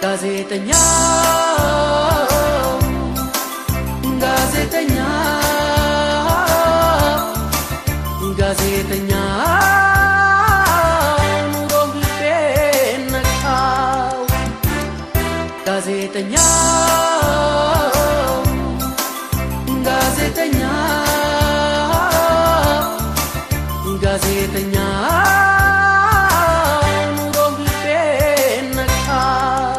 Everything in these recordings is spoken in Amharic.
ጋዜጠኛ ጋዜጠኛ ጋዜጠኛ ኑሮም ልቤን ነካው ጋዜጠኛ ጋዜጠኛ ጋዜጠኛ ኑሮም ልቤን ነካው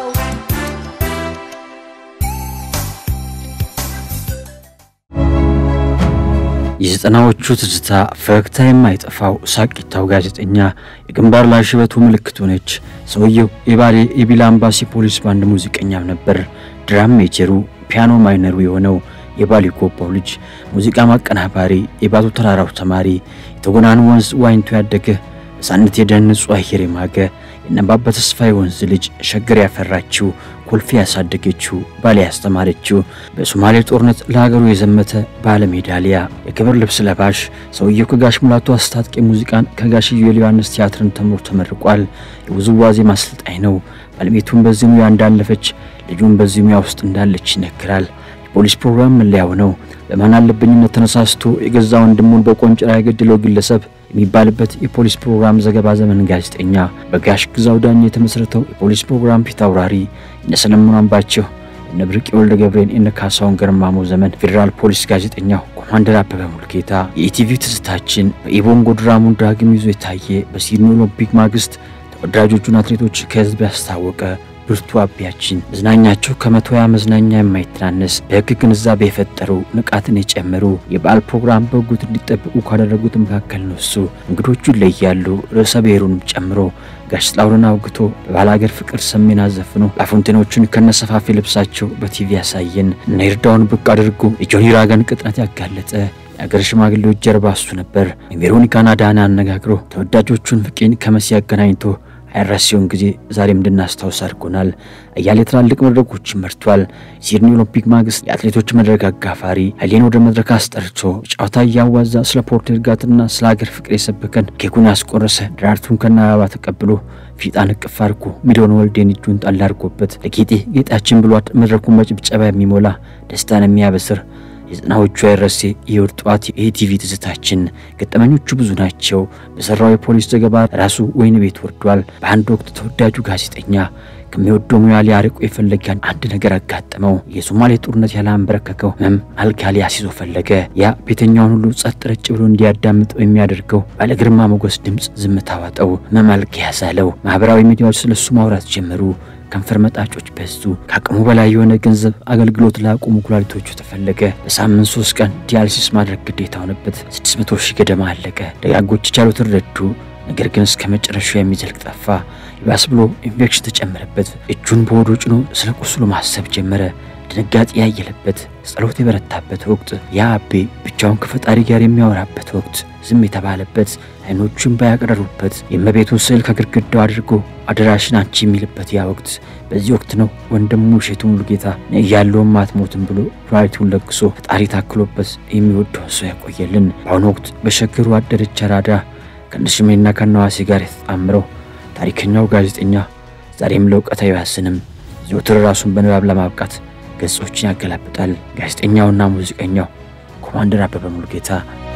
የዘጠናዎቹ ትዝታ ፈገግታ የማይጠፋው ሳቂታው ጋዜጠኛ የግንባር ላይ ሽበቱ ምልክቱ ነች። ሰውየው የባሌ የቢላ አምባሲ ፖሊስ ባንድ ሙዚቀኛም ነበር። ድራም ሜጀሩ ፒያኖ ማይነሩ የሆነው የባሌ ጎባው ልጅ ሙዚቃ ማቀናባሪ፣ የባቱ ተራራው ተማሪ፣ የተጎናን ወንዝ ዋኝቶ ያደገ በሳነት የደን ንጹህ አየር የማገ የነባባ ተስፋዬ ወንዝ ልጅ ሸገር ያፈራችው ኮልፌ ያሳደገችው ባሌ ያስተማረችው በሶማሌ ጦርነት ለሀገሩ የዘመተ ባለ ሜዳሊያ የክብር ልብስ ለባሽ ሰውየው ከጋሽ ሙላቱ አስታጥቄ ሙዚቃን ከጋሽ ኢዮኤል ዮሐንስ ቲያትርን ተምሮ ተመርቋል። የውዝዋዜ ማሰልጣኝ ነው። ባለቤቱም በዚህ ሙያ እንዳለፈች ልጁም በዚህ ሙያ ውስጥ እንዳለች ይነግራል። የፖሊስ ፕሮግራም መለያው ነው። በማን አለብኝነት ተነሳስቶ የገዛ ወንድሙን በቆንጭራ የገደለው ግለሰብ የሚባልበት የፖሊስ ፕሮግራም ዘገባ ዘመን ጋዜጠኛ በጋሽ ግዛው ዳኝ የተመሰረተው የፖሊስ ፕሮግራም ፊት አውራሪ እነ ሰለሞን አምባቸው እነ ብርቅ ወልደ ገብሬን እነ ካሳሁን ገርማሞ ዘመን ፌዴራል ፖሊስ ጋዜጠኛው ኮማንደር አበበ ሙልጌታ የኢቲቪ ትዝታችን በኢቦንጎ ድራሙን ዳግም ይዞ የታየ በሲድኒ ኦሎምፒክ ማግስት ተወዳጆቹን አትሌቶች ከህዝብ ያስታወቀ ብርቱ አቢያችን መዝናኛቸው ከመቶ ያ መዝናኛ የማይተናነስ በህግ ግንዛቤ የፈጠሩ ንቃትን የጨመሩ የበዓል ፕሮግራም በጉት እንዲጠብቁ ካደረጉት መካከል ነው እሱ። እንግዶቹ ይለያሉ። ርዕሰ ብሔሩንም ጨምሮ ጋሽ ጥላሁንን አውግቶ በባል ሀገር ፍቅር ሰሜን አዘፍኖ ላፎንቴኖቹን ከነሰፋፊ ልብሳቸው በቲቪ ያሳየን እና ይርዳውን ብቅ አድርጎ የጆኒ ራገን ቅጥነት ያጋለጠ የአገር ሽማግሌዎች ጀርባ እሱ ነበር። የቬሮኒካን አዳነ አነጋግሮ ተወዳጆቹን ፍቄን ከመሲ አገናኝቶ አይረሴውን ጊዜ ዛሬም እንድናስታውስ አድርጎናል። አያሌ ትላልቅ መድረኮችን መርቷል። ሲድኒ ኦሎምፒክ ማግስት የአትሌቶች መድረክ አጋፋሪ ኃይሌን ወደ መድረክ አስጠርቶ ጨዋታ እያዋዛ ስለ ፖርት እርጋትና ስለ ሀገር ፍቅር የሰበከን ኬኩን ያስቆረሰ ደራርቱን ከነ አበባ ተቀብሎ ፊጣን እቅፍ አድርጎ ሚሊዮን ወልዴን እጁን ጣል አድርጎበት ለጌጤ ጌጣችን ብሏት መድረኩን በጭብጨባ የሚሞላ ደስታን የሚያበስር የዘጠናዎቹ አይረሴ የእሁድ ጠዋት የኢቲቪ ትዝታችን ገጠመኞቹ ብዙ ናቸው። በሰራው የፖሊስ ዘገባ ራሱ ወይን ቤት ወርዷል። በአንድ ወቅት ተወዳጁ ጋዜጠኛ ከሚወደው ሙያ ሊያርቁ የፈለገን አንድ ነገር አጋጠመው። የሶማሌ ጦርነት ያላንበረከከው ህመም አልጋ ሊያስይዞ ፈለገ። ያ ቤተኛውን ሁሉ ጸጥ ረጭ ብሎ እንዲያዳምጠው የሚያደርገው ባለ ግርማ ሞገስ ድምፅ ዝምታ ዋጠው። ህመም አልጋ ያዛለው። ማህበራዊ ሚዲያዎች ስለሱ ማውራት ጀመሩ። ከንፈር መጣጮች በዙ። ከአቅሙ በላይ የሆነ ገንዘብ አገልግሎት ላቆሙ ኩላሊቶቹ ተፈለገ። በሳምንት ሶስት ቀን ዲያሊሲስ ማድረግ ግዴታ ሆነበት። 600 ሺህ ገደማ አለቀ። ደጋጎች የቻሉትን ረዱ። ነገር ግን እስከ መጨረሻው የሚዘልቅ ጠፋ። ይባስ ብሎ ኢንፌክሽን ተጨመረበት። እጁን በሆዱ ጭኖ ስለ ቁስሉ ማሰብ ጀመረ። ድንጋጤ ያየለበት፣ ጸሎት የበረታበት ወቅት፣ ያ አቤ ብቻውን ከፈጣሪ ጋር የሚያወራበት ወቅት፣ ዝም የተባለበት፣ አይኖቹን ባያቀረሩበት፣ የእመቤቱን ስዕል ከግድግዳው አድርጎ አደራሽን አንቺ የሚልበት ያ ወቅት። በዚህ ወቅት ነው ወንድሙ እሸቱ ሙሉጌታ እያለውም አትሞትም ብሎ ኩላሊቱን ለግሶ ፈጣሪ ታክሎበት የሚወደውን ሰው ያቆየልን። በአሁኑ ወቅት በሸገሩ አደረች አራዳ ከነሽሜና ከነዋሴ ጋር የተጣምረው ታሪከኛው ጋዜጠኛ ዛሬም ለእውቀት አይባስንም። ዘወትር ራሱን በንባብ ለማብቃት ገጾችን ያገላብጣል። ጋዜጠኛውና ሙዚቀኛው ኮማንደር አበበ ሙሉጌታ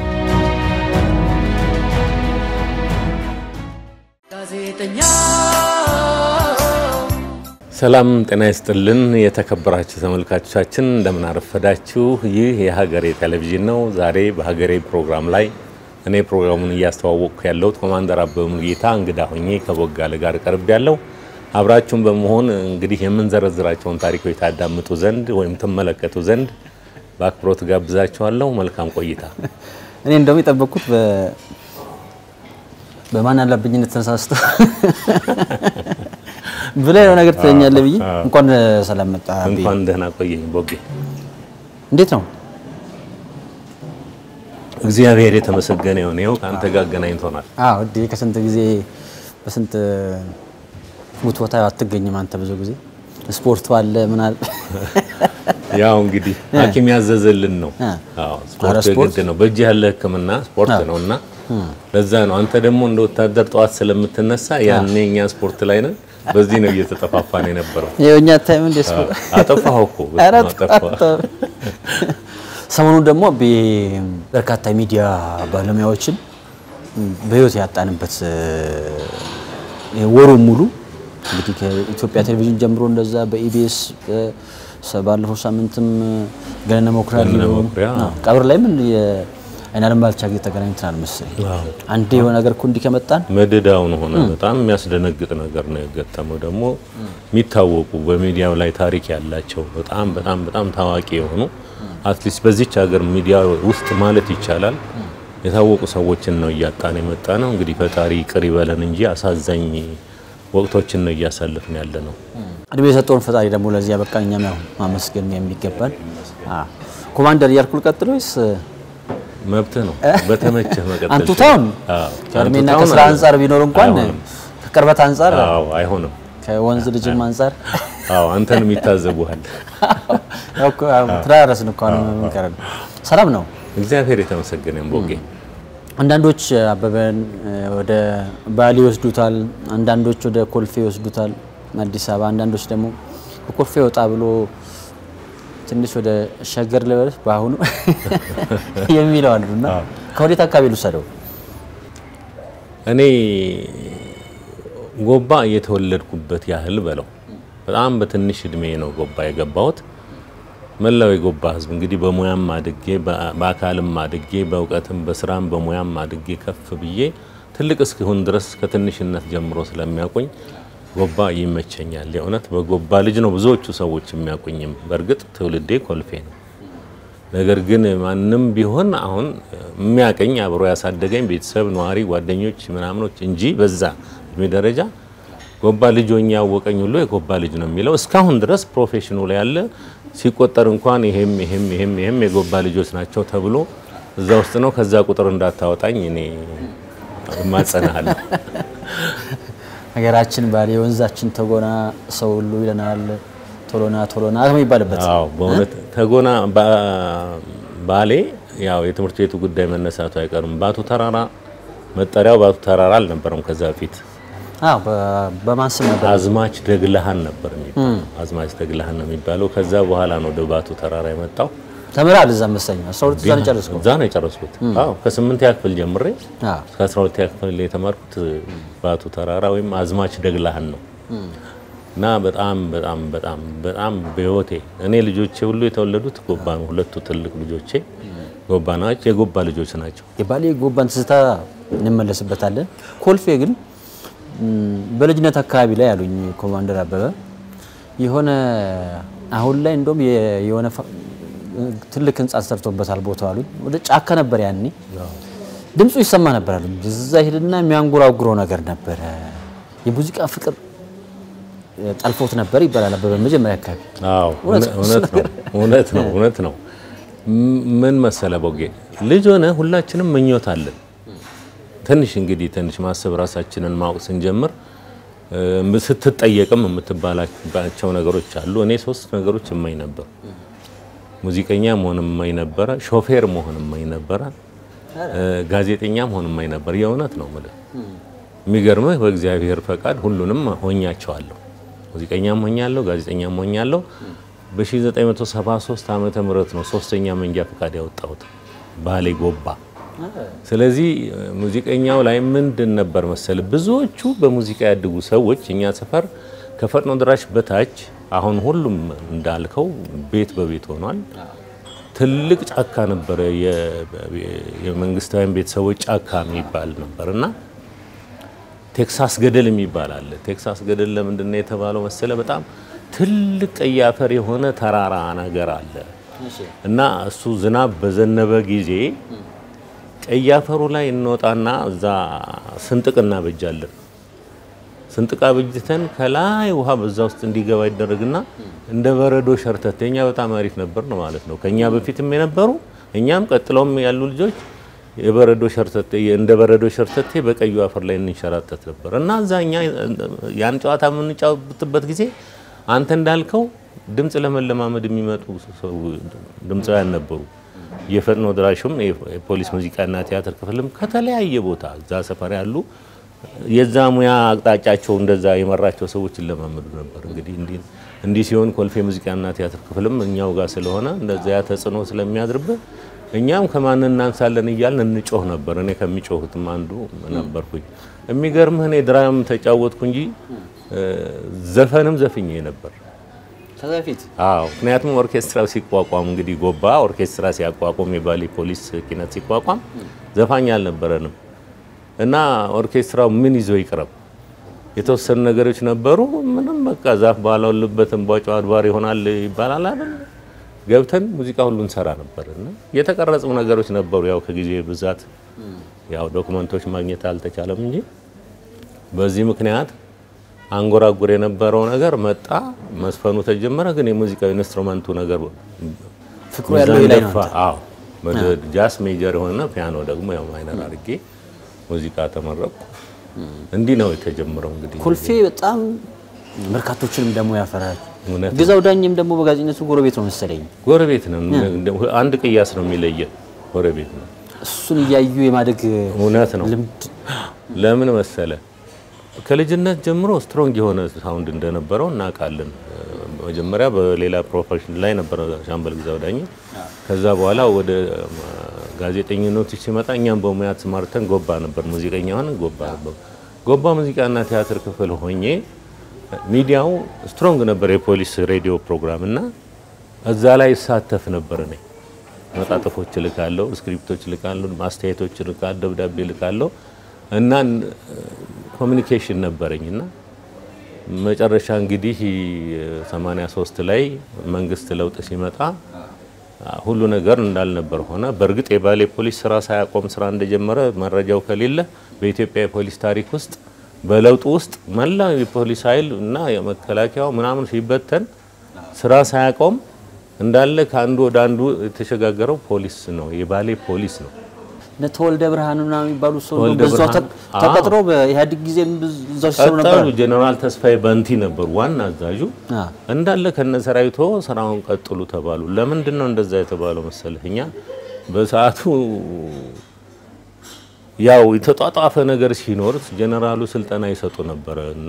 ጋዜጠኛ ሰላም ጤና ይስጥልን። የተከበራችሁ ተመልካቾቻችን እንደምን አረፈዳችሁ። ይህ የሀገሬ ቴሌቪዥን ነው። ዛሬ በሀገሬ ፕሮግራም ላይ እኔ ፕሮግራሙን እያስተዋወቅኩ ያለሁት ኮማንደር አበበ ሙሉጌታ እንግዳ ሆኜ ከቦጋለ ጋር ቀርብ ያለው አብራችሁን በመሆን እንግዲህ የምንዘረዝራቸውን ታሪኮች ታዳምጡ ዘንድ ወይም ትመለከቱ ዘንድ በአክብሮት ጋብዛችኋለሁ። መልካም ቆይታ። እኔ እንደውም የጠበቅኩት በማን አለብኝነት ተነሳስቶ ብለህ ነው ነገር ትለኛለህ ብዬ እንኳን ሰላም መጣ። እንኳን ደህና ቆየኝ ቦጌ። እንዴት ነው? እግዚአብሔር የተመሰገነ ይሁን። ይኸው ከአንተ ጋር አገናኝቶናል። አዎ እዴ ከስንት ጊዜ በስንት ሙት ቦታ አትገኝም አንተ ብዙ ጊዜ ስፖርቱ አለ ምን አለ ያው እንግዲህ ሐኪም ያዘዘልን ነው። አዎ ኧረ ስፖርት ስፖርት የግድ ነው። በእጅ ያለ ሕክምና ስፖርት ነው እና ለዛ ነው አንተ ደግሞ እንደ ወታደር ጠዋት ስለምትነሳ ያኔ እኛ ስፖርት ላይ ነን። በዚህ ነው እየተጠፋፋን የነበረው። የእኛ ታይም እንደ ስፖ አጠፋሁ እኮ ኧረ አጠፋሁ። ተው። ሰሞኑን ደግሞ በ- በርካታ ሚዲያ ባለሙያዎችን በህይወት ያጣንበት እ፣ ወሩን ሙሉ እንግዲህ ከኢትዮጵያ ቴሌቪዥን ጀምሮ እንደዛ በኢቢኤስ ባለፈው ሳምንትም ገነነ መኩሪያ ገነነ ሊሆን መኩሪያ፣ አዎ፣ ቀብር ላይ ምን የአይናለም ባልቻ ጊዜ ተገናኝተናል መሰለኝ። አዎ። አንዴ የሆነ ነገር እኮ እንዲህ ከመጣን መደዳውን ሆነ በጣም የሚያስደነግጥ ነገር ነው የገጠመው። ደግሞ የሚታወቁ በሚዲያው ላይ ታሪክ ያላቸው በጣም በጣም በጣም ታዋቂ የሆኑ አትሊስት በዚች ሀገር ሚዲያ ውስጥ ማለት ይቻላል የታወቁ ሰዎችን ነው እያጣን የመጣ ነው። እንግዲህ ፈጣሪ ይቅር ይበለን እንጂ አሳዛኝ ወቅቶችን ነው እያሳለፍን ያለ ነው። እድሜ የሰጠውን ፈጣሪ ደግሞ ለዚህ ያበቃን እኛም ያው ማመስገን የሚገባን አዎ። ኮማንደር እያልኩ ልቀጥል ወይስ መብትህ ነው። በተመቸህ መቀጠል አንቱታውን አዎ። ከእድሜና አንቱታውን ከስራ አንጻር ቢኖር እንኳን አይሆንም። ከቅርበት አንጻር አዎ፣ አይሆንም። ከወንዝ ልጅም አንጻር አዎ፣ አንተንም ይታዘቡሃል። ያው እኮ ያው ተዳረስን እኮ አሁን ምን ቀረን? ሰላም ነው። እግዚአብሔር የተመሰገነ ቦጌ አንዳንዶች አበበን እ፣ ወደ ባሊ ይወስዱታል፣ አንዳንዶች ወደ ኮልፌ ይወስዱታል አዲስ አበባ፣ አንዳንዶች ደግሞ ከኮልፌ ወጣ ብሎ ትንሽ ወደ ሸገር ልበልህ በአሁኑ የሚለው አሉና ከወዴት አካባቢ ልውሰደው? እኔ ጎባ የተወለድኩበት ያህል በለው በጣም በትንሽ እድሜ ነው ጎባ የገባሁት። መላው የጎባ ሕዝብ እንግዲህ በሙያም አድጌ በ- በአካልም አድጌ በእውቀትም በስራም በሙያም አድጌ ከፍ ብዬ ትልቅ እስኪሆን ድረስ ከትንሽነት ጀምሮ ስለሚያውቁኝ ጎባ ይመቸኛል። የእውነት በጎባ ልጅ ነው ብዙዎቹ ሰዎች የሚያውቁኝም። በእርግጥ ትውልዴ ኮልፌ ነው። ነገር ግን ማንም ቢሆን አሁን የሚያቀኝ አብሮ ያሳደገኝ ቤተሰብ፣ ነዋሪ፣ ጓደኞች ምናምኖች እንጂ በዛ እድሜ ደረጃ ጎባ ልጅ ሆኜ ያወቀኝ ሁሉ የጎባ ልጅ ነው የሚለው እስካሁን ድረስ ፕሮፌሽኑ ላይ ያለ ሲቆጠር እንኳን ይሄም ይሄም ይሄም ይሄም የጎባ ልጆች ናቸው ተብሎ እዛ ውስጥ ነው። ከዛ ቁጥር እንዳታወጣኝ እኔ እማጸናለሁ። ሀገራችን ባሌ ወንዛችን ተጎና ሰው ሁሉ ይለናል። ቶሎና ቶሎና የሚባልበት አዎ በእውነት ተጎና ባ- ባሌ ያው የትምህርት ቤቱ ጉዳይ መነሳቱ አይቀርም። ባቱ ተራራ መጠሪያው ባቱ ተራራ አልነበረም ከዛ በፊት አዎ፣ በ- በማን ስም ነበር? አዝማች ደግለሃን ነበር የሚባለው። አዝማች ደግለሃን ነው የሚባለው። ከዛ በኋላ ነው ወደ ባቱ ተራራ የመጣው። ተምራል እዛ መሰለኝ 12 እዛ ነው የጨረስኩት። እዛ ነው የጨረስኩት። አዎ ከስምንተኛ ክፍል ጀምሬ አዎ። እስከ 12ኛ ክፍል የተማርኩት ባቱ ተራራ ወይም አዝማች ደግለሃን ነው እና በጣም በጣም በጣም በጣም በህይወቴ እኔ ልጆቼ ሁሉ የተወለዱት ጎባ ነው። ሁለቱ ትልቅ ልጆቼ ጎባ ናቸው፣ የጎባ ልጆች ናቸው። የባሌ ጎባን ትዝታ እንመለስበታለን። ኮልፌ ግን ም፣ በልጅነት አካባቢ ላይ ያሉኝ ኮማንደር አበበ የሆነ አሁን ላይ እንደውም የ- የሆነ ፋ- ትልቅ ህንጻ ተሰርቶበታል ቦታው አሉኝ። ወደ ጫካ ነበር ያኔ ድምፁ ይሰማ ነበር አሉኝ። እዛ ሄድና የሚያንጎራጉረው ነገር ነበረ። የሙዚቃ ፍቅር እ፣ ጠልፎት ነበር ይባላል አበበ መጀመሪያ አካባቢ አዎ እውነት እውነት ነው እውነት ነው እውነት ነው። ም- ምን መሰለ ቦጌ ልጅ ሆነ ሁላችንም ምኞት አለን። ትንሽ እንግዲህ ትንሽ ማሰብ ራሳችንን ማወቅ ስንጀምር እ፣ ስትጠየቅም የምትባላቸው ነገሮች አሉ። እኔ ሶስት ነገሮች እመኝ ነበር። ሙዚቀኛ መሆን እመኝ ነበረ፣ ሾፌር መሆን እመኝ ነበረ፣ እ፣ ጋዜጠኛ መሆን እመኝ ነበር። የእውነት ነው የምልህ። የሚገርምህ በእግዚአብሔር ፈቃድ ሁሉንም ሆኛቸዋለሁ። ሙዚቀኛም ሆኛለሁ፣ ጋዜጠኛም ሆኛለሁ። በ1973 ዓመተ ምህረት ነው ሶስተኛ መንጃ ፈቃድ ያወጣሁት ባሌ ጎባ። ስለዚህ ሙዚቀኛው ላይ ምንድን ነበር መሰል ብዙዎቹ በሙዚቃ ያድጉ ሰዎች እኛ ሰፈር ከፈጥኖ ድራሽ በታች አሁን ሁሉም እንዳልከው ቤት በቤት ሆኗል። ትልቅ ጫካ ነበረ፣ የ- የመንግስታዊያን ቤተሰቦች ጫካ የሚባል ነበር እና ቴክሳስ ገደል የሚባል አለ። ቴክሳስ ገደል ለምንድን ነው የተባለው መሰለ? በጣም ትልቅ ቀይ አፈር የሆነ ተራራ ነገር አለ እና እሱ ዝናብ በዘነበ ጊዜ ቀይ አፈሩ ላይ እንወጣና እዛ ስንጥቅ እናበጃለን። ስንጥቅ አበጅተን ከላይ ውሃ በዛ ውስጥ እንዲገባ ይደረግና እንደ በረዶ ሸርተቴ እኛ በጣም አሪፍ ነበር ነው ማለት ነው። ከኛ በፊትም የነበሩ እኛም ቀጥለውም ያሉ ልጆች የበረዶ ሸርተቴ እንደ በረዶ ሸርተቴ በቀዩ አፈር ላይ እንንሸራተት ነበር እና እዛ እኛ ያን ጨዋታ የምንጫወትበት ጊዜ አንተ እንዳልከው ድምፅ ለመለማመድ የሚመጡ ሰው ድምፃውያን ነበሩ። የፈጥኖ ድራሹም የፖሊስ ሙዚቃና ቲያትር ክፍልም ከተለያየ ቦታ እዛ ሰፈር ያሉ የዛ ሙያ አቅጣጫቸው እንደዛ የመራቸው ሰዎች ይለማመዱ ነበር። እንግዲህ እንዲህ እንዲህ ሲሆን ኮልፌ ሙዚቃና ቲያትር ክፍልም እኛው ጋር ስለሆነ እንደዛ ያ ተጽዕኖ ስለሚያድርብን እኛም ከማን እናንሳለን እያልን እንጮህ ነበር። እኔ ከሚጮሁትም አንዱ ነበርኩኝ። የሚገርምህ እኔ ድራም ተጫወትኩ እንጂ ዘፈንም ዘፍኜ ነበር። ከዛ በፊት አዎ ምክንያቱም ኦርኬስትራው ሲቋቋም እንግዲህ ጎባ ኦርኬስትራ ሲያቋቁም የባሌ ፖሊስ ኪነት ሲቋቋም ዘፋኝ አልነበረንም እና ኦርኬስትራው ምን ይዞ ይቅረብ የተወሰኑ ነገሮች ነበሩ። ምንም በቃ ዛፍ ባላውልበት እንቧጮ አድባር ይሆናል ይባላል አይደል? ገብተን ሙዚቃ ሁሉ እንሰራ ነበር እና የተቀረጹ ነገሮች ነበሩ። ያው ከጊዜ ብዛት ያው ዶክመንቶች ማግኘት አልተቻለም እንጂ በዚህ ምክንያት አንጎራጉር የነበረው ነገር መጣ፣ መስፈኑ ተጀመረ። ግን የሙዚቃው ኢንስትሩመንቱ ነገር ፍቅሩ ያለው ይሄ ላይ ነው። ሚዛን ደፋ። አዎ ጃስ ሜጀር የሆነ ፒያኖ ደግሞ ያው ማይነር አድርጌ ሙዚቃ ተመረቁ። እንዲህ ነው የተጀመረው። እንግዲህ ኮልፌ በጣም በርካቶችንም ደግሞ ያፈራል። እውነት ነው። ግዛው ዳኝም ደግሞ በጋዜጠኝነቱ ጎረቤት ነው መሰለኝ። ጎረቤት ነው። አንድ ቅያስ ነው የሚለየን። ጎረቤት ነው። እሱን እያዩ የማደግ እውነት ነው። ልምድ ለምን መሰለ ከልጅነት ጀምሮ ስትሮንግ የሆነ ሳውንድ እንደነበረው እናውቃለን። መጀመሪያ በሌላ ፕሮፌሽን ላይ ነበረ ሻምበል ግዛው ዳኝ። ከዛ በኋላ ወደ ጋዜጠኝነቱ ሲመጣ እኛም በሙያ ተማርተን ጎባ ነበር፣ ሙዚቀኛ ሆነን ጎባ ነበር። ጎባ ሙዚቃና ቲያትር ክፍል ሆኜ ሚዲያው ስትሮንግ ነበር፣ የፖሊስ ሬዲዮ ፕሮግራም እና እዛ ላይ ይሳተፍ ነበር እኔ መጣጥፎች እልካለሁ፣ ስክሪፕቶች እልካለሁ፣ ማስተያየቶች እልካለሁ፣ ደብዳቤ እልካለሁ እና ኮሚኒኬሽን ነበረኝ እና መጨረሻ እንግዲህ 83 ላይ መንግስት ለውጥ ሲመጣ ሁሉ ነገር እንዳልነበር ሆነ። በእርግጥ የባሌ ፖሊስ ስራ ሳያቆም ስራ እንደጀመረ መረጃው ከሌለ በኢትዮጵያ የፖሊስ ታሪክ ውስጥ በለውጡ ውስጥ መላው የፖሊስ ኃይል እና የመከላከያው ምናምን ሲበተን ስራ ሳያቆም እንዳለ ከአንዱ ወደ አንዱ የተሸጋገረው ፖሊስ ነው፣ የባሌ ፖሊስ ነው። እነ ተወልደ ብርሃን ምናምን የሚባሉ ሰው ተወልደ በዛው ብርሃን፣ ተ- ተቀጥሮ በኢህአዴግ ጊዜ እዛው ሲሰሩ ነበር። ቀጠሉ። ጀነራል ተስፋዬ በንቲ ነበሩ ዋና አዛዡ። አ እንዳለ ከነ ሰራዊቶ ስራውን ቀጥሉ ተባሉ። ለምንድን ነው እንደዛ የተባለው መሰለህ? እኛ በሰዓቱ ያው የተጧጧፈ ነገር ሲኖር ጀነራሉ ስልጠና ይሰጡ ነበረ እና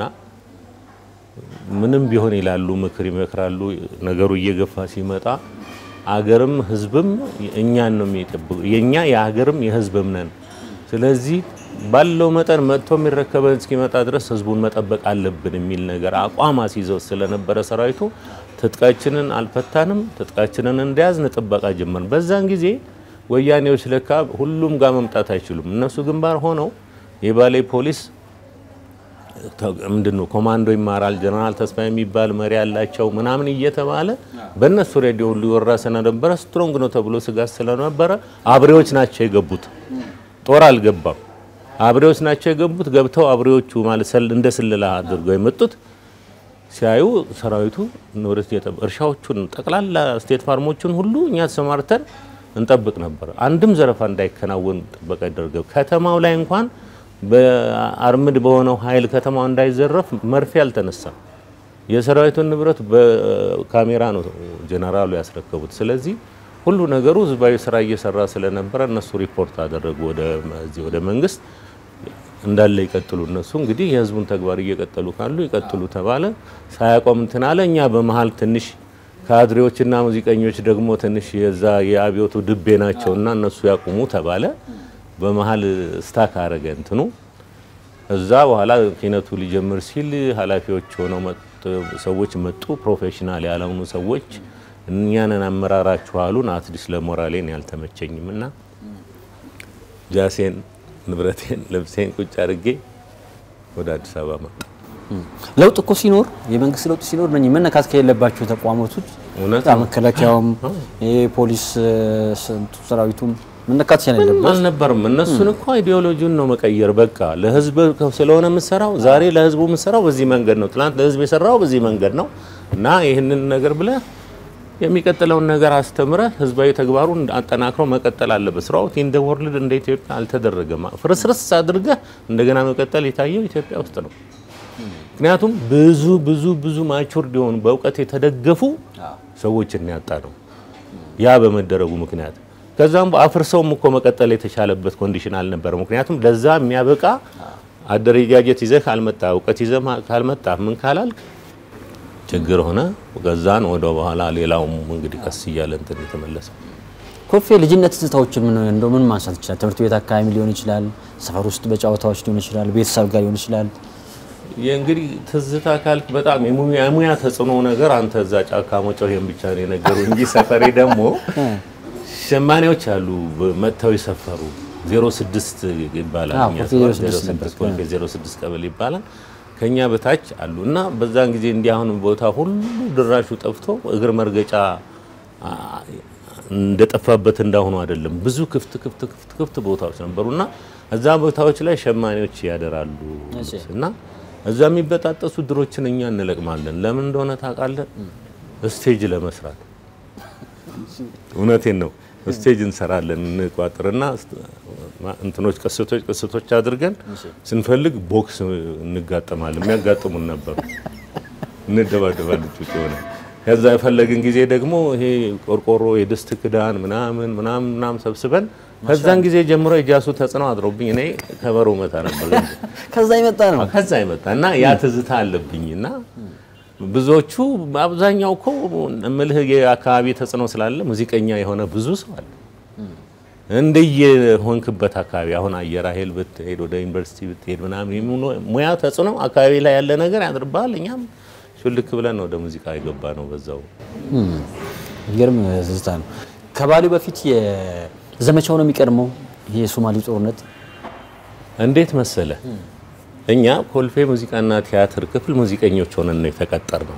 ምንም ቢሆን ይላሉ፣ ምክር ይመክራሉ። ነገሩ እየገፋ ሲመጣ አገርም ህዝብም እኛን ነው የሚጠብቁ የኛ የአገርም የህዝብም ነን። ስለዚህ ባለው መጠን መጥቶ የሚረከበን እስኪመጣ ድረስ ህዝቡን መጠበቅ አለብን የሚል ነገር አቋም አስይዘው ስለነበረ ሰራዊቱ ትጥቃችንን አልፈታንም፣ ትጥቃችንን እንደያዝን ጥበቃ ጀመርን። በዛን ጊዜ ወያኔዎች ለካ ሁሉም ጋር መምጣት አይችሉም። እነሱ ግንባር ሆነው የባሌ ፖሊስ ምንድን ነው ኮማንዶ ይማራል፣ ጀነራል ተስፋ የሚባል መሪ ያላቸው ምናምን እየተባለ በእነሱ ሬዲዮ ሁሉ ይወራ ስለነበረ ስትሮንግ ነው ተብሎ ስጋት ስለነበረ አብሬዎች ናቸው የገቡት። ጦር አልገባም። አብሬዎች ናቸው የገቡት። ገብተው አብሬዎቹ ማለት ሰል- እንደ ስለላ አድርገው የመጡት ሲያዩ ሰራዊቱ ንብረት እየጠበ እርሻዎቹን ጠቅላላ ስቴት ፋርሞቹን ሁሉ እኛ ተሰማርተን እንጠብቅ ነበር። አንድም ዘረፋ እንዳይከናወን ጥበቃ ይደረገው። ከተማው ላይ እንኳን በአርምድ በሆነው ኃይል ከተማው እንዳይዘረፍ መርፌ አልተነሳም። የሰራዊቱን ንብረት በካሜራ ነው ጀነራሉ ያስረከቡት። ስለዚህ ሁሉ ነገሩ ህዝባዊ ስራ እየሰራ ስለነበረ እነሱ ሪፖርት አደረጉ ወደ እዚህ ወደ መንግስት እንዳለ ይቀጥሉ። እነሱ እንግዲህ የህዝቡን ተግባር እየቀጠሉ ካሉ ይቀጥሉ ተባለ። ሳያቆም እንትን አለ። እኛ በመሀል ትንሽ ካድሬዎችና ሙዚቀኞች ደግሞ ትንሽ የዛ የአብዮቱ ድቤ ናቸውና እነሱ ያቁሙ ተባለ። በመሀል ስታክ አረገ እንትኑ። እዛ በኋላ ኪነቱ ሊጀምር ሲል ኃላፊዎች ሆነው መጡ፣ ሰዎች መጡ። ፕሮፌሽናል ያልሆኑ ሰዎች እኛንን አመራራችሁ አሉን። አትሊስት ለሞራሌን ያልተመቸኝም እና ጃሴን ንብረቴን ልብሴን ቁጭ አድርጌ ወደ አዲስ አበባ መጣ። ለውጥ እኮ ሲኖር የመንግስት ለውጥ ሲኖር እነኚህ መነካት ከሌለባቸው ተቋማቶች እውነት በጣም መከላከያውም የፖሊስ ስንቱ ሰራዊቱም መነካት ስለሌለበት አልነበርም። እነሱን እኮ አይዲዮሎጂውን ነው መቀየር። በቃ ለህዝብ ስለሆነ የምሰራው ዛሬ ለህዝቡ የምሰራው በዚህ መንገድ ነው፣ ትናንት ለህዝብ የሰራው በዚህ መንገድ ነው እና ይህንን ነገር ብለህ የሚቀጥለውን ነገር አስተምረህ ህዝባዊ ተግባሩን አጠናክሮ መቀጠል አለበት። ስራው ኢን ዘ ወርልድ እንደ ኢትዮጵያ አልተደረገም። ፍርስርስ አድርገህ እንደገና መቀጠል የታየው ኢትዮጵያ ውስጥ ነው። ምክንያቱም ብዙ ብዙ ብዙ ማቹርድ የሆኑ በእውቀት የተደገፉ ሰዎችን ያጣ ነው ያ በመደረጉ ምክንያት ከዛም አፍርሰውም እኮ መቀጠል የተቻለበት ኮንዲሽን አልነበረ። ምክንያቱም ለዛ የሚያበቃ አደረጃጀት ይዘህ ካልመጣ እውቀት ይዘህ ካልመጣ ምን ካላልክ ችግር ሆነ። ገዛን ወደ በኋላ ሌላውም እንግዲህ ቀስ እያለ እንትን የተመለሰው ኮልፌ ልጅነት ትዝታዎችን ምን እንደው ምን ማንሳት ይችላል? ትምህርት ቤት አካባቢ ሊሆን ይችላል፣ ሰፈር ውስጥ በጨዋታዎች ሊሆን ይችላል፣ ቤተሰብ ጋር ሊሆን ይችላል። የእንግዲህ ትዝታ ካልክ በጣም የሙያ የሙያ ተጽዕኖ ነገር አንተ እዛ ጫካ መጮህን ብቻ ነው የነገሩ እንጂ ሰፈሬ ደግሞ ሸማኔዎች አሉ መጥተው የሰፈሩ 06 ይባላል። አዎ፣ እኛ ኮልፌ ሰፈር 06 ነበር። 06 ኮልፌ 06 ቀበሌ ይባላል። ከኛ በታች አሉ እና በዛን ጊዜ እንዲህ አሁን ቦታ ሁሉ ድራሹ ጠፍቶ እግር መርገጫ አ፣ እንደጠፋበት እንዳሁኑ አይደለም። ብዙ ክፍት ክፍት ክፍት ክፍት ቦታዎች ነበሩና እዛ ቦታዎች ላይ ሸማኔዎች ያደራሉ እሺ። እና እዛ የሚበጣጠሱ ድሮችን እኛ እንለቅማለን። ለምን እንደሆነ ታውቃለህ? ስቴጅ ለመስራት እውነቴን ነው። ስቴጅ እንሰራለን እንቋጥርና እንትኖች ቅስቶች ቅስቶች አድርገን ስንፈልግ ቦክስ እንጋጠማለን። የሚያጋጥሙን ነበሩ። እንደባደባለን ጩጭ ሆነ። ከዛ የፈለግን ጊዜ ደግሞ ይሄ ቆርቆሮ የድስት ክዳን ምናምን ምናምን ምናምን ሰብስበን ከዛን ጊዜ ጀምሮ የጃሱ ተጽዕኖ አድሮብኝ እኔ ከበሮ መታ ነበር። ከዛ የመጣ ነው። ከዛ ይመጣ እና ያ ትዝታ አለብኝ እና ብዙዎቹ አብዛኛው እኮ እምልህ የአካባቢ ተጽዕኖ ስላለ ሙዚቀኛ የሆነ ብዙ ሰው አለ። እንደየ ሆንክበት አካባቢ አሁን አየር ኃይል ብትሄድ ወደ ዩኒቨርሲቲ ብትሄድ ምናምን የሙ- ሙያ ተጽዕኖ አካባቢ ላይ ያለ ነገር ያድርብሃል። እኛም ሹልክ ብለን ወደ ሙዚቃ የገባ ነው በዛው የሚገርም ትዝታ ነው። ከባሌው በፊት የዘመቻው ነው የሚቀድመው ይሄ የሶማሌ ጦርነት እንዴት መሰለ እኛ ኮልፌ ሙዚቃና ቲያትር ክፍል ሙዚቀኞች ሆነን ነው የተቀጠር ነው።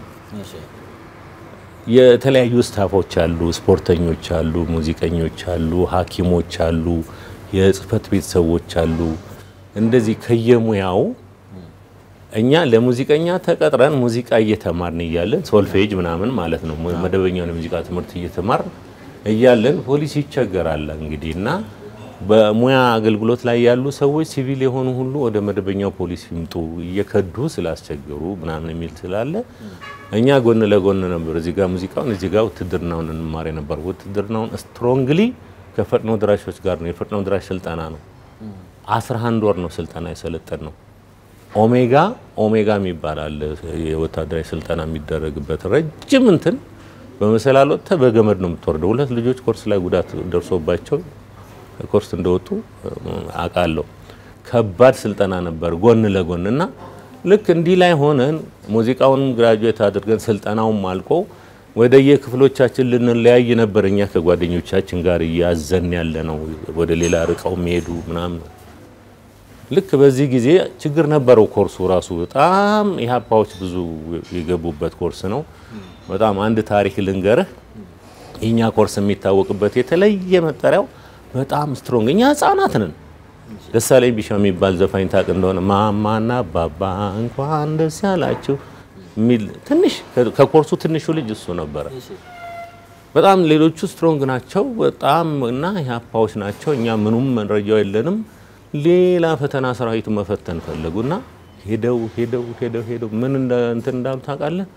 የተለያዩ ስታፎች አሉ፣ ስፖርተኞች አሉ፣ ሙዚቀኞች አሉ፣ ሐኪሞች አሉ፣ የጽህፈት ቤት ሰዎች አሉ። እንደዚህ ከየሙያው እኛ ለሙዚቀኛ ተቀጥረን ሙዚቃ እየተማርን እያለን ሶልፌጅ ምናምን ማለት ነው መደበኛውን የሙዚቃ ትምህርት እየተማርን እያለን ፖሊስ ይቸገራል እንግዲህ እና በሙያ አገልግሎት ላይ ያሉ ሰዎች ሲቪል የሆኑ ሁሉ ወደ መደበኛው ፖሊስ ይምጡ እየከዱ ስላስቸገሩ ምናምን የሚል ስላለ እኛ ጎን ለጎን ነበር እዚህ ጋር ሙዚቃውን እዚህ ጋር ውትድርናውን እንማር ነበር። ውትድርናውን ስትሮንግሊ ከፈጥኖ ድራሾች ጋር ነው። የፈጥኖ ድራሽ ስልጠና ነው። 11 ወር ነው ስልጠና የሰለጠን ነው። ኦሜጋ ኦሜጋ የሚባል አለ የወታደራዊ ስልጠና የሚደረግበት ረጅም እንትን በመሰላል ወጥተህ በገመድ ነው የምትወርደው። ሁለት ልጆች ኮርስ ላይ ጉዳት ደርሶባቸው ኮርስ እንደወጡ አውቃለሁ። ከባድ ስልጠና ነበር ጎን ለጎን እና ልክ እንዲህ ላይ ሆነን ሙዚቃውንም ግራጁዌት አድርገን ስልጠናውም አልቆ ወደ የክፍሎቻችን ልንለያይ ነበር። እኛ ከጓደኞቻችን ጋር እያዘን ያለ ነው ወደ ሌላ ርቀው የሚሄዱ ምናምን ልክ በዚህ ጊዜ ችግር ነበረው። ኮርሱ ራሱ በጣም ኢህአፓዎች ብዙ የገቡበት ኮርስ ነው። በጣም አንድ ታሪክ ልንገርህ። የኛ ኮርስ የሚታወቅበት የተለየ መጠሪያው በጣም ስትሮንግ፣ እኛ ህጻናት ነን። ደሳለኝ ቢሻ የሚባል ዘፋኝ ታውቅ እንደሆነ ማማና ባባ እንኳን ደስ ያላችሁ የሚል ትንሽ ከኮርሱ ትንሹ ልጅ እሱ ነበረ። በጣም ሌሎቹ ስትሮንግ ናቸው በጣም እና ኢህአፓዎች ናቸው። እኛ ምኑም መረጃው የለንም። ሌላ ፈተና ሰራዊቱ መፈተን ፈለጉና ሄደው ሄደው ሄደው ሄደው ምን እንደ እንትን እንዳሉ ታውቃለህ?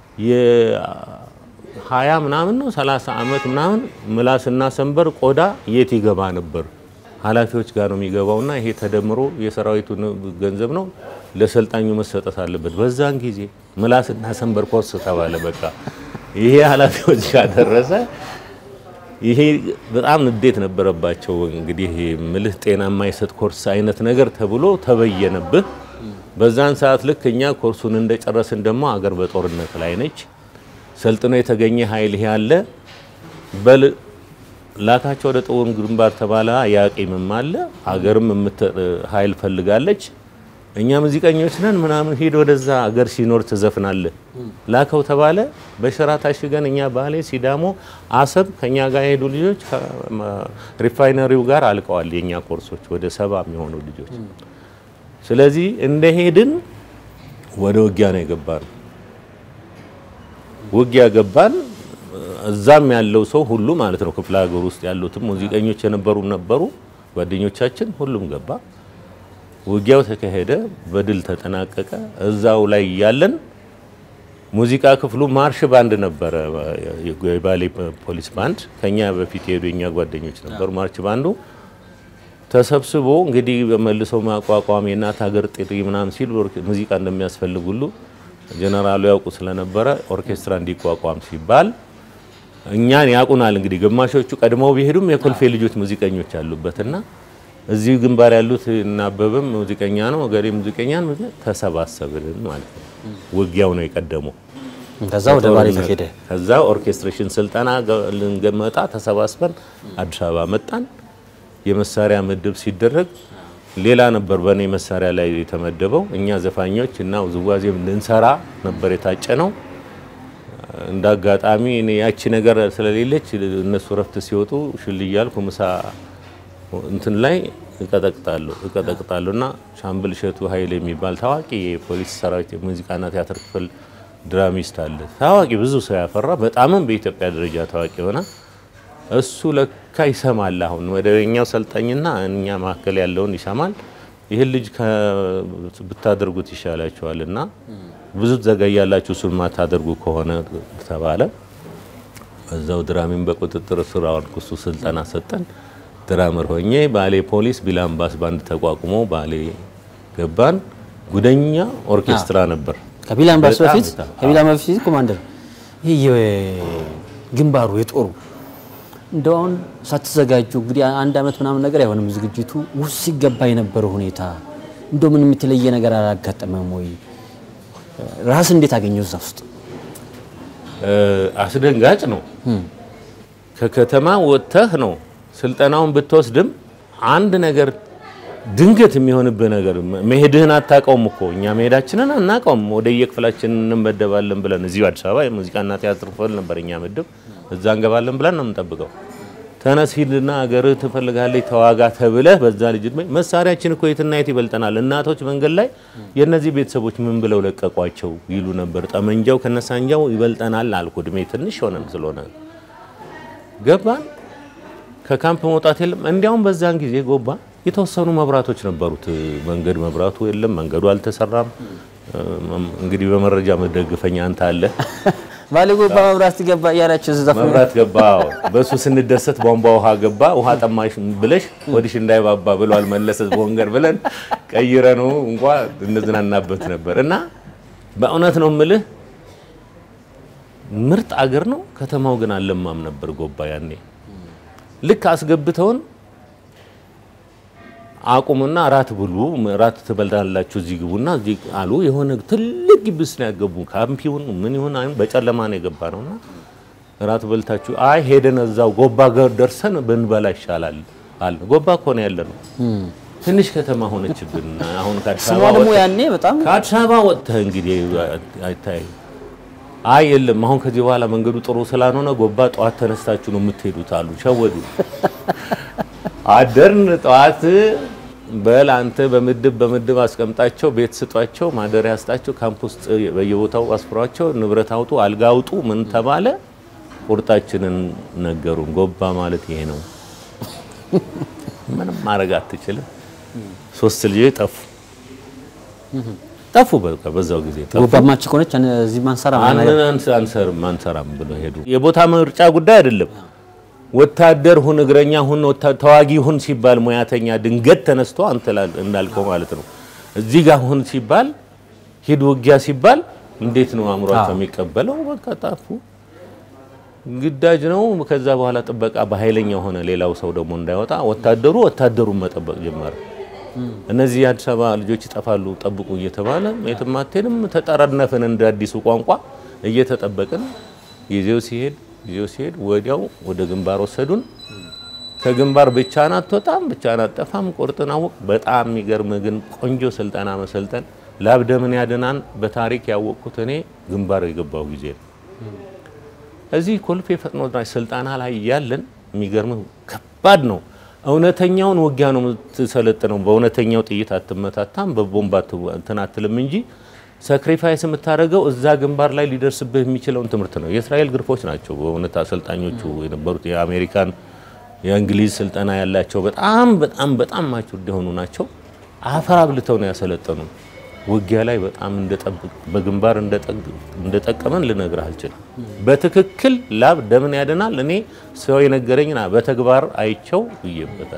የሀያ ምናምን ነው ሰላሳ አመት ምናምን ምላስና ሰንበር ቆዳ የት ይገባ ነበር? ኃላፊዎች ጋር ነው የሚገባውና ይሄ ተደምሮ የሰራዊቱ ገንዘብ ነው ለሰልጣኙ መሰጠት አለበት። በዛን ጊዜ ምላስና ሰንበር ኮርስ ተባለ። በቃ ይሄ ኃላፊዎች ጋር ደረሰ። ይሄ በጣም ንዴት ነበረባቸው። እንግዲህ ይሄ ምልህ ጤና የማይሰጥ ኮርስ አይነት ነገር ተብሎ ተበየነብህ። በዛን ሰዓት ልክ እኛ ኮርሱን እንደጨረስን ደግሞ አገር በጦርነት ላይ ነች። ሰልጥኖ የተገኘ ኃይል ይሄ አለ በል ላካቸው ወደ ጦር ግንባር ተባለ። ያቂምም አለ አገርም ኃይል ፈልጋለች። እኛ ሙዚቀኞች ነን ምናምን ሂድ ወደዛ አገር ሲኖር ትዘፍናለህ ላከው ተባለ። በሸራ ታሽገን እኛ ባሌ፣ ሲዳሞ፣ አሰብ ከኛ ጋር የሄዱ ልጆች ሪፋይነሪው ጋር አልቀዋል። የኛ ኮርሶች ወደ ሰባ የሚሆኑ ልጆች። ስለዚህ እንደሄድን ወደ ውጊያ ነው የገባን። ውጊያ ገባን። እዛም ያለው ሰው ሁሉ ማለት ነው ክፍለ ሀገር ውስጥ ያሉትም ሙዚቀኞች የነበሩ ነበሩ ጓደኞቻችን፣ ሁሉም ገባ። ውጊያው ተካሄደ፣ በድል ተጠናቀቀ። እዛው ላይ ያለን ሙዚቃ ክፍሉ ማርሽ ባንድ ነበረ፣ የባሌ ፖሊስ ባንድ ከኛ በፊት የሄዱ የኛ ጓደኞች ነበሩ። ማርች ባንዱ ተሰብስቦ እንግዲህ በመልሶ ማቋቋም የእናት ሀገር ጥሪ ምናምን ሲል ሙዚቃ እንደሚያስፈልግ ሁሉ ጀነራሉ ያውቁ ስለነበረ ኦርኬስትራ እንዲቋቋም ሲባል እኛን ያውቁናል። እንግዲህ ግማሾቹ ቀድመው ቢሄዱም የኮልፌ ልጆች ሙዚቀኞች አሉበትና እዚህ ግንባር ያሉት እናበብም ሙዚቀኛ ነው፣ እገሌ ሙዚቀኛ ነው። ተሰባሰብን ማለት ነው። ውጊያው ነው የቀደመው። ከዛ ወደ ባሌ ተሄደ። ከዛ ኦርኬስትሬሽን ስልጠና ልንገመጣ ተሰባስበን አዲስ አበባ መጣን። የመሳሪያ ምድብ ሲደረግ ሌላ ነበር በእኔ መሳሪያ ላይ የተመደበው። እኛ ዘፋኞች እና ውዝዋዜም ልንሰራ ነበር የታጨ ነው። እንደ አጋጣሚ እኔ ያቺ ነገር ስለሌለች እነሱ ረፍት ሲወጡ ሽል እያልኩ ምሳ እንትን ላይ እቀጠቅጣለሁ እቀጠቅጣለሁ እና ሻምበል እሸቱ ኃይል የሚባል ታዋቂ የፖሊስ ሰራዊት የሙዚቃና ቲያትር ክፍል ድራሚስት አለ። ታዋቂ ብዙ ሰው ያፈራ በጣምም በኢትዮጵያ ደረጃ ታዋቂ የሆነ እሱ ለካ ይሰማል። አሁን መደበኛው ሰልጣኝና እኛ መካከል ያለውን ይሰማል። ይህን ልጅ ብታደርጉት ይሻላችኋል እና ብዙ ትዘገያላችሁ እሱን ማታደርጉ ከሆነ ተባለ። በዛው ድራሚን በቁጥጥር ስር አዋልኩ። እሱ ስልጠና ሰጠን። ድራመር ሆኜ ባሌ ፖሊስ ቢላምባስ ባንድ ተቋቁሞ ባሌ ገባን። ጉደኛ ኦርኬስትራ ነበር። ከቢላምባስ በጣም በፊት በጣም። ከቢላምባስ በፊት ኮማንደር ይህ የግንባሩ የጦሩ እንደው አሁን ሳትዘጋጁ እንግዲህ አንድ አመት ምናምን ነገር አይሆንም ዝግጅቱ ውስጥ ሲገባ የነበረው ሁኔታ እንደው ምንም የተለየ ነገር አላጋጠመም ወይ? ራስ እንዴት አገኘው እዛ ውስጥ? እ፣ አስደንጋጭ ነው። ከከተማ ወጥተህ ነው ስልጠናውን ብትወስድም አንድ ነገር ድንገት የሚሆንብህ ነገር መሄድህን አታውቀውም እኮ እኛ መሄዳችንን አናውቀውም። ወደ የክፍላችን እንመደባለን ብለን እዚሁ አዲስ አበባ የሙዚቃና ቲያትር ክፍል ነበር እኛ ምድብ፣ እዛ እንገባለን ብለን ነው የምንጠብቀው። ተነስ ሂድና አገርህ ትፈልጋለች ተዋጋ ተብለህ በዛ ልጅ እድሜ መሳሪያችን እኮ የትና የት ይበልጠናል። እናቶች መንገድ ላይ የእነዚህ ቤተሰቦች ምን ብለው ለቀቋቸው ይሉ ነበር። ጠመንጃው ከነሳንጃው ይበልጠናል አልኩ። እድሜ ትንሽ ሆነን ስለሆነ ገባን። ከካምፕ መውጣት የለም። እንዲያውም በዛን ጊዜ ጎባ የተወሰኑ መብራቶች ነበሩት። መንገድ መብራቱ የለም፣ መንገዱ አልተሰራም። እንግዲህ በመረጃ መደግፈኛ አንተ አለ ባለ ጎባ መብራት ገባ እያላችሁ እዛ መብራት ገባ። አዎ። በእሱ ስንደሰት ቧንቧ ውሃ ገባ። ውሃ ጠማሽ ብለሽ ወዲሽ እንዳይባባ ብሏል መለሰ ቦንገር ብለን ቀይረ ነው እንኳ እንዝናናበት ነበር። እና በእውነት ነው ምልህ ምርጥ አገር ነው። ከተማው ግን አልለማም ነበር ጎባ ያኔ ልክ አስገብተውን አቁምና እራት ብሉ፣ እራት ትበላላችሁ፣ እዚህ ግቡና እዚህ አሉ። የሆነ ትልቅ ግብስ ነው ያገቡ። ካምፕ ይሁን ምን ይሁን አይ በጨለማ ነው የገባ ነውና እራት በልታችሁ አይ ሄደን እዛው ጎባ ጋር ደርሰን ብንበላ ይሻላል አለ። ጎባ እኮ ነው ያለ ነው። ትንሽ ከተማ ሆነችብን። አሁን ከአዲስ ስሟ አበባ ደግሞ ወጥተህ- ያኔ በጣም ከአዲስ አበባ ወጥተህ እንግዲህ አይታይ አይ የለም አሁን ከዚህ በኋላ መንገዱ ጥሩ ስላልሆነ ጎባ ጠዋት ተነስታችሁ ነው የምትሄዱት አሉ። ሸወዱ። አደርን ጠዋት በል አንተ በምድብ በምድብ አስቀምጣቸው፣ ቤት ስጧቸው፣ ማደሪያ ስጣቸው፣ ካምፕ ውስጥ በየቦታው አስፍሯቸው፣ ንብረት አውጡ፣ አልጋ አውጡ፣ ምን ተባለ። ቁርጣችንን ነገሩን። ጎባ ማለት ይሄ ነው። ምንም ማድረግ አትችልም። ሶስት ልጆች ጠፉ ጠፉ። በቃ በዛው ጊዜ ጠፉ። ጎባማች ከሆነች እዚህ ማንሰራ አንን አንሰርም አንሰራም ብሎ ሄዱ። የቦታ ምርጫ ጉዳይ አይደለም። ወታደር ሁን፣ እግረኛ ሁን፣ ወታ- ተዋጊ ሁን ሲባል ሙያተኛ ድንገት ተነስቶ አንተ ላል- እንዳልከው ማለት ነው እዚህ ጋር ሁን ሲባል ሂድ ውጊያ ሲባል እንዴት ነው አእምሯቸው የሚቀበለው? በቃ ጠፉ። ግዳጅ ነው። ከዛ በኋላ ጥበቃ በኃይለኛ ሆነ። ሌላው ሰው ደግሞ እንዳይወጣ ወታደሩ ወታደሩን መጠበቅ ጀመረ። እነዚህ የአዲስ አበባ ልጆች ይጠፋሉ ጠብቁ እየተባለ የትም አትሄድም። ተጠረነፍን እንደ አዲሱ ቋንቋ እየተጠበቅን ጊዜው ሲሄድ ጊዜው ሲሄድ ወዲያው ወደ ግንባር ወሰዱን። ከግንባር ብቻህን አትወጣም፣ ብቻህን አትጠፋም፣ ቁርጥን አወቅ። በጣም የሚገርም ግን ቆንጆ ስልጠና መሰልጠን ላብደምን ያድናን በታሪክ ያወቅኩት እኔ ግንባር የገባው ጊዜ ነው። እዚህ ኮልፌ ፈጥኖ ደራሽ ስልጠና ላይ ያለን የሚገርም ከባድ ነው። እውነተኛውን ውጊያ ነው የምትሰለጥነው። በእውነተኛው ጥይት አትመታታም፣ በቦምብ አት- እንትን አትልም እንጂ ሰክሪፋይስ የምታደርገው እዛ ግንባር ላይ ሊደርስብህ የሚችለውን ትምህርት ነው። የእስራኤል ግርፎች ናቸው በእውነት አሰልጣኞቹ የነበሩት የአሜሪካን የእንግሊዝ ስልጠና ያላቸው በጣም በጣም በጣም ማቹርድ የሆኑ ናቸው። አፈር አብልተው ነው ያሰለጠኑ። ውጊያ ላይ በጣም እንደጠብቅ በግንባር እንደጠቅ- እንደጠቀመን ልነግርህ አልችልም። በትክክል ላብ ደምን ያድናል። እኔ ሰው የነገረኝና በተግባር አይቸው ብዬበታለሁ።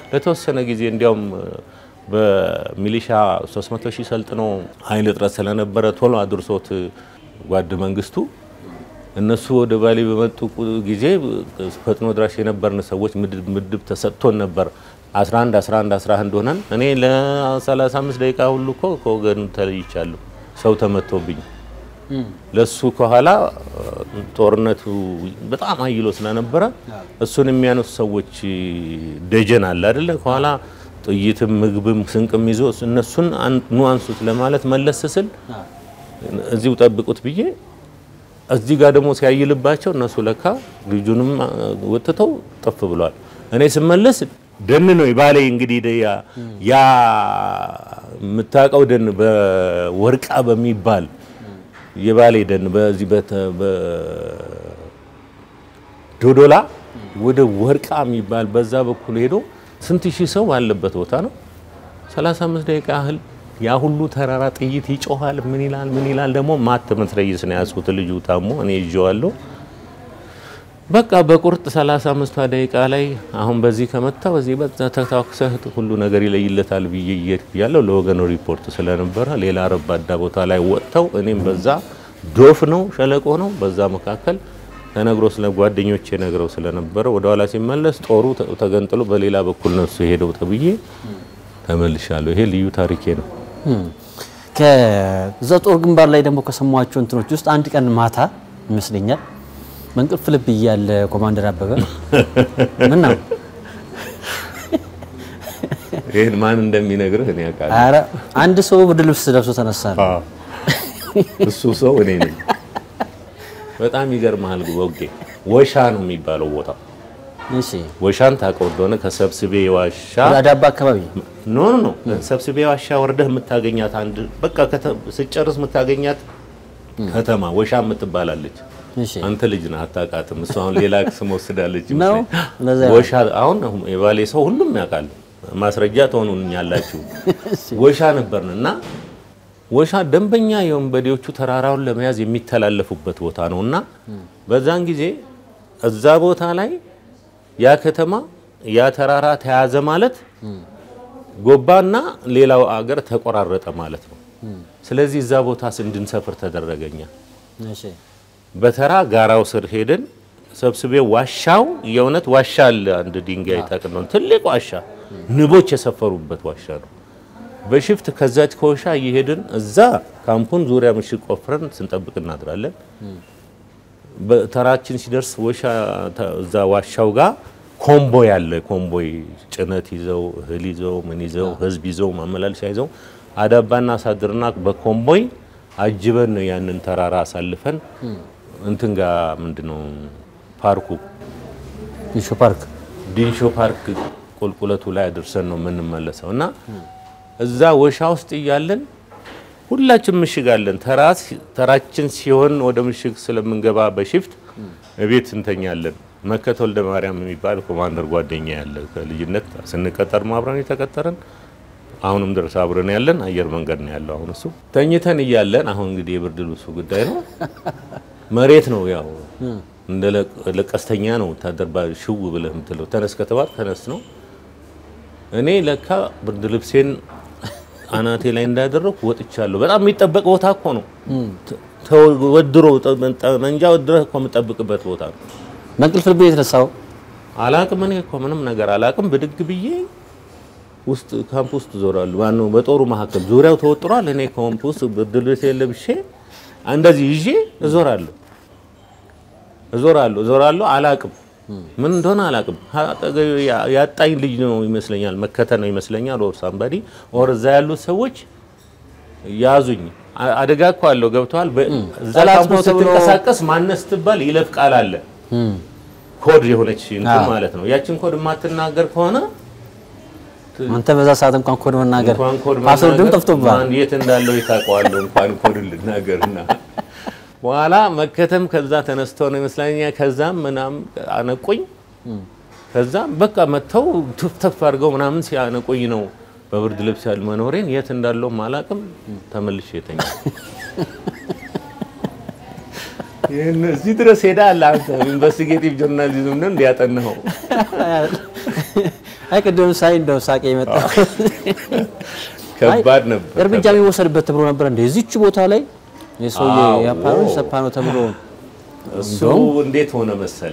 ለተወሰነ ጊዜ እንዲያውም በሚሊሻ 300 ሺህ ሰልጥኖ ኃይል እጥረት ስለነበረ ቶሎ አድርሶት ጓድ መንግስቱ እነሱ ወደ ባሌ በመጡ ጊዜ ፈጥኖ ድራሽ የነበርን ሰዎች ምድብ ምድብ ተሰጥቶን ነበር። 11 11 11 ሆነን እኔ ለ35 ደቂቃ ሁሉ እኮ ከወገን ተለይቻለሁ። ሰው ተመቶብኝ ለሱ ከኋላ ጦርነቱ በጣም አይሎ ስለነበረ እሱን የሚያነሱ ሰዎች ደጀን አለ አይደለ? ከኋላ ጥይትም ምግብም ስንቅም ይዞ እነሱን ኑ አንሱት ለማለት መለስ ስል እዚሁ ጠብቁት ብዬ እዚህ ጋር ደግሞ ሲያይልባቸው እነሱ ለካ ልጁንም ወጥተው ጠፍ ብለዋል። እኔ ስመለስ ደን ነው የባሌ እንግዲህ ያ የምታውቀው ደን በወርቃ በሚባል የባሌ ደን በዚህ በዶዶላ ወደ ወርቃ የሚባል በዛ በኩል ሄዶ ስንት ሺህ ሰው ባለበት ቦታ ነው 35 ደቂቃ ያህል ያ ሁሉ ተራራ ጥይት ይጮሃል። ምን ይላል ምን ይላል። ደግሞ ማት መትረየስ ነው ያዝኩት። ልጁ ታሞ እኔ ይዤዋለሁ። በቃ በቁርጥ 35 ደቂቃ ላይ አሁን በዚህ ከመታ በዚህ በዛ ተታኩሰህ ሁሉ ነገር ይለይለታል ብዬ እየሄድኩ ያለው ለወገኑ ሪፖርት ስለነበረ ሌላ ረባዳ ቦታ ላይ ወጥተው እኔም በዛ ዶፍ ነው ሸለቆ ነው በዛ መካከል ተነግሮ ስለ ጓደኞቼ ነግረው ስለነበረ ወደ ኋላ ሲመለስ ጦሩ ተገንጥሎ በሌላ በኩል ነው እሱ የሄደው ተብዬ ተመልሻለሁ። ይሄ ልዩ ታሪኬ ነው። ከዛ ጦር ግንባር ላይ ደግሞ ከሰሟቸው እንትኖች ውስጥ አንድ ቀን ማታ ይመስለኛል መንቅልፍ ልብ እያለ ኮማንደር አበበ ምን ነው ይህን ማን እንደሚነግርህ እኔ ያውቃለሁ። ኧረ አንድ ሰው ብርድ ልብስ ለብሶ ተነሳ ነው። እሱ ሰው እኔ ነኝ። በጣም ይገርምሃል። ወጌ ወሻ ነው የሚባለው ቦታው። እሺ ወሻን ታውቀው እንደሆነ ከሰብስቤ ዋሻ አዳባ አካባቢ ኖ ኖ ኖ ሰብስቤ ዋሻ ወርደህ የምታገኛት አንድ በቃ ስጨርስ የምታገኛት ከተማ ወሻ የምትባላለች። እሺ አንተ ልጅ ነህ አታውቃትም። እሱ አሁን ሌላ ስም ወስዳለች ነው? ይመስለኝ። ለዛ ወሻ አሁን የባሌ ሰው ሁሉም ያውቃል። ማስረጃ ትሆኑኛላችሁ። ወሻ ነበርን እና ወሻ ደንበኛ የወንበዴዎቹ ተራራውን ለመያዝ የሚተላለፉበት ቦታ ነው እና በዛን ጊዜ እዛ ቦታ ላይ ያ ከተማ ያ ተራራ ተያዘ ማለት ጎባና ሌላው አገር ተቆራረጠ ማለት ነው። ስለዚህ እዛ ቦታ እንድንሰፍር ተደረገኛ። እሺ በተራ ጋራው ስር ሄደን ሰብስቤ ዋሻው የእውነት ዋሻ አለ። አንድ ድንጋይ ጠቅነው ትልቅ ዋሻ ንቦች የሰፈሩበት ዋሻ ነው። በሽፍት ከዛች ከወሻ እየሄድን እዛ ካምፑን ዙሪያ ምሽግ ቆፍረን ስንጠብቅ እናድራለን። በተራችን ሲደርስ ወሻ እዛ ዋሻው ጋር ኮምቦይ አለ። ኮምቦይ ጭነት ይዘው እህል ይዘው ምን ይዘው ህዝብ ይዘው ማመላለሻ ይዘው አዳባና አሳድርና በኮምቦይ አጅበን ነው ያንን ተራራ አሳልፈን እንትን ጋር ምንድነው ፓርኩ ኢሹ ፓርክ ዲንሾ ፓርክ ቁልቁለቱ ላይ አድርሰን ነው የምንመለሰው እና እዛ ወሻ ውስጥ እያለን ሁላችን ምሽግ አለን። ተራችን ሲሆን ወደ ምሽግ ስለምንገባ በሽፍት እቤት እንተኛለን። መከተ ወልደ ማርያም የሚባል ኮማንደር ጓደኛ ያለ ከልጅነት ስንቀጠር አብረን የተቀጠረን አሁንም ድረስ አብረን ያለን አየር መንገድ ነው ያለው። አሁን እሱ ተኝተን እያለን አሁን እንግዲህ የብርድ ልብሱ ጉዳይ ነው። መሬት ነው ያው እንደ ለቀስተኛ ነው ወታደር ባ ሽው ብለህ የምትለው ተነስ ከተባል ተነስ ነው። እኔ ለካ ብርድ ልብሴን አናቴ ላይ እንዳደረኩ ወጥቻለሁ። በጣም የሚጠበቅ ቦታ እኮ ነው። ተወድሮ ጠመንጃ ወድረህ እኮ የምጠብቅበት ቦታ ነው። መንቅልፍ ልብ የተነሳው አላቅም እኔ እኮ ምንም ነገር አላቅም። ብድግ ብዬ ውስጥ ካምፕ ውስጥ ዞራሉ። ማነው በጦሩ መካከል ዙሪያው ተወጥሯል። እኔ ካምፕ ውስጥ ብርድ ልብሴን ለብሼ እንደዚህ ይዤ እዞራለሁ እዞራለሁ እዞራለሁ። አላቅም ምን እንደሆነ አላቅም። አጠገቤ ያጣኝ ልጅ ነው ይመስለኛል፣ መከተ ነው ይመስለኛል። ኦር ሳምባዲ ኦር እዛ ያሉት ሰዎች ያዙኝ። አደጋ እኮ አለው ገብተዋል። እዛ ጠላት ካምፕ ነው ውስጥ ተብሎ- ስትንቀሳቀስ ማነስ ትባል ይለፍ ቃል አለ ኮድ የሆነች እንትን አዎ። ማለት ነው። ያችን ኮድ የማትናገር ከሆነ አንተ በዛ ሰዓት እንኳን ኮድ መናገር እንኳን ኮድ ፓስወርድም መናገር ጠፍቶብሃል። ማን የት እንዳለው የታውቀዋለሁ እንኳን ኮድ ልናገርና በኋላ መከተም ከዛ ተነስተው ነው ይመስለኛል። ከዛም ምናምን አነቁኝ። ከዛም በቃ መጥተው ትፍተፍ አድርገው ምናምን ሲያነቁኝ ነው በብርድ ልብስ ያል መኖሬን የት እንዳለው አላውቅም። ተመልሼ የተኛ ይህን እዚህ ድረስ ሄዳለህ አንተ ኢንቨስቲጌቲቭ ጆርናሊዝም ነው እንዲያጠናኸው አይ ቅድም ሳይ እንደው ሳቄ የመጣ ከባድ ነበር። እርምጃ የሚወሰድበት ተብሎ ነበር እንደ እዚች ቦታ ላይ የሰውዬ አዎ። ያፓኖ ሰፓ ነው ተብሎ እሱ እንዴት ሆነ መሰለ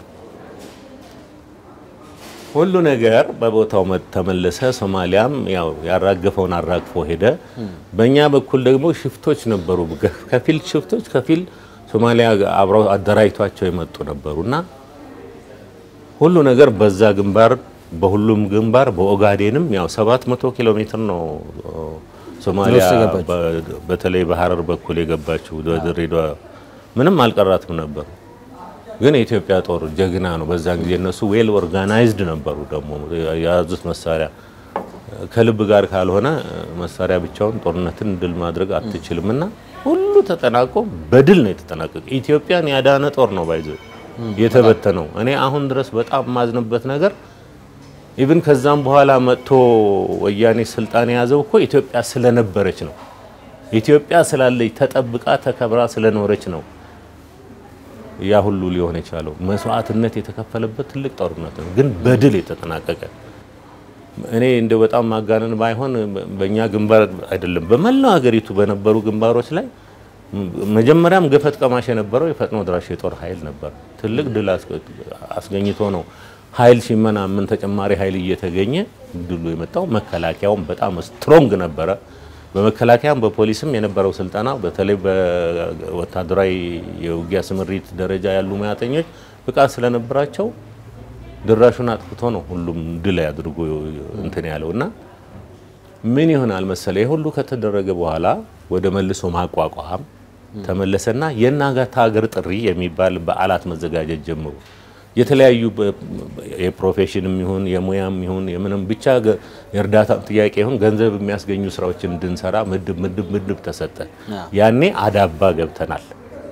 ሁሉ ነገር በቦታው መ- ተመለሰ። ሶማሊያም ያው ያራገፈውን አራግፎ ሄደ። በእኛ በኩል ደግሞ ሽፍቶች ነበሩ፣ ገ- ከፊል ሽፍቶች፣ ከፊል ሶማሊያ አብረው አደራጅቷቸው የመጡ ነበሩ እና ሁሉ ነገር በዛ ግንባር በሁሉም ግንባር በኦጋዴንም ያው 700 ኪሎ ሜትር ነው ሶማሊያ ውስጥ የገባችው። በ- በተለይ በሀረር በኩል የገባችው ድሬዳዋ ምንም አልቀራትም ነበሩ። ግን የኢትዮጵያ ጦር ጀግና ነው። በዛን ጊዜ እነሱ ዌል ኦርጋናይዝድ ነበሩ። ደግሞ የያዙት መሳሪያ ከልብ ጋር ካልሆነ መሳሪያ ብቻውን ጦርነትን ድል ማድረግ አትችልም እና ሁሉ ተጠናቆ በድል ነው የተጠናቀቀ። ኢትዮጵያን ያዳነ ጦር ነው ባይዞ የተበተነው። እኔ አሁን ድረስ በጣም የማዝንበት ነገር ኢቭን ከዛም በኋላ መጥቶ ወያኔ ስልጣን የያዘው እኮ ኢትዮጵያ ስለነበረች ነው። ኢትዮጵያ ስላለች ተጠብቃ ተከብራ ስለኖረች ነው ያ ሁሉ ሊሆን የቻለው። መስዋዕትነት የተከፈለበት ትልቅ ጦርነት ነው፣ ግን በድል የተጠናቀቀ እኔ እንደ በጣም ማጋነን ባይሆን በእኛ ግንባር አይደለም በመላው ሀገሪቱ በነበሩ ግንባሮች ላይ መጀመሪያም ገፈት ቀማሽ የነበረው የፈጥኖ ድራሽ የጦር ኃይል ነበር። ትልቅ ድል አስገ- አስገኝቶ ነው ኃይል ሲመናምን ተጨማሪ ኃይል እየተገኘ ድሉ የመጣው። መከላከያውም በጣም ስትሮንግ ነበረ። በመከላከያም በፖሊስም የነበረው ስልጠና በተለይ በወታደራዊ የውጊያ ስምሪት ደረጃ ያሉ ሙያተኞች ብቃት ስለነበራቸው ድራሹን አጥፍቶ ነው ሁሉም ድል አድርጎ እንትን ያለው እና ምን ይሆናል መሰለ ይህ ሁሉ ከተደረገ በኋላ ወደ መልሶ ማቋቋም ተመለሰና የእናት ሀገር ጥሪ የሚባል በዓላት መዘጋጀት ጀምሩ። የተለያዩ በ- የፕሮፌሽንም ይሁን የሙያም ይሁን የምንም ብቻ ገ- የእርዳታ ጥያቄ ይሁን ገንዘብ የሚያስገኙ ስራዎችን እንድንሰራ ምድብ ምድብ ምድብ ተሰጠ። ያኔ አዳባ ገብተናል።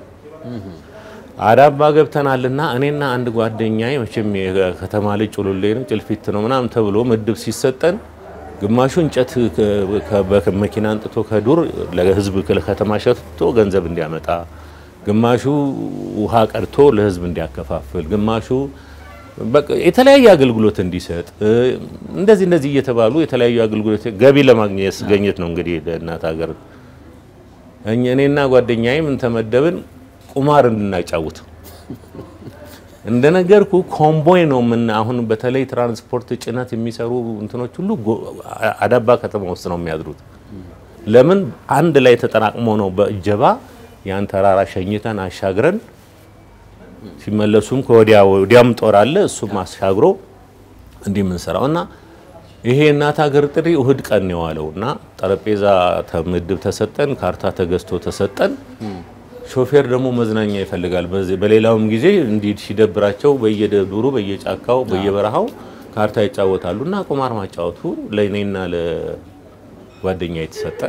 አዳባ ገብተናልና እኔና አንድ ጓደኛዬ መቼም የከተማ ልጅ ጩሉሌ ነው ጭልፊት ነው ምናምን ተብሎ ምድብ ሲሰጠን ግማሹ እንጨት ከ- ከ- በመኪና አንጥቶ ከዱር ለህዝብ ለከተማ ሸጥቶ ገንዘብ እንዲያመጣ፣ ግማሹ ውሃ ቀድቶ ለህዝብ እንዲያከፋፍል፣ ግማሹ በቃ የተለያየ አገልግሎት እንዲሰጥ እ፣ እንደዚህ እንደዚህ እየተባሉ የተለያዩ አገልግሎት ገቢ ለማግኘት ገኘት ነው እንግዲህ ለእናት ሀገር እኛ እኔና ጓደኛዬ ምን ተመደብን ቁማር እንድናጫውት እንደነገርኩ ኮምቦይ ነው ምን አሁን በተለይ ትራንስፖርት ጭነት የሚሰሩ እንትኖች ሁሉ ጎ- አዳባ ከተማ ውስጥ ነው የሚያድሩት። ለምን አንድ ላይ ተጠራቅሞ ነው በእጀባ ያን ተራራ ሸኝተን አሻግረን ሲመለሱም ከወዲያ ወዲያም ጦር አለ እሱም አሻግሮ እንዲህ የምንሰራው እና ይሄ እናት ሀገር ጥሪ እሁድ ቀን ነው የዋለው እና ጠረጴዛ ምድብ ተሰጠን፣ ካርታ ተገዝቶ ተሰጠን። ሾፌር ደግሞ መዝናኛ ይፈልጋል። በዚህ- በሌላውም ጊዜ እንዲህ ሲደብራቸው በየዱሩ በየጫካው በየበረሃው ካርታ ይጫወታሉ እና ቁማር ማጫወቱ ለእኔና ለጓደኛ የተሰጠ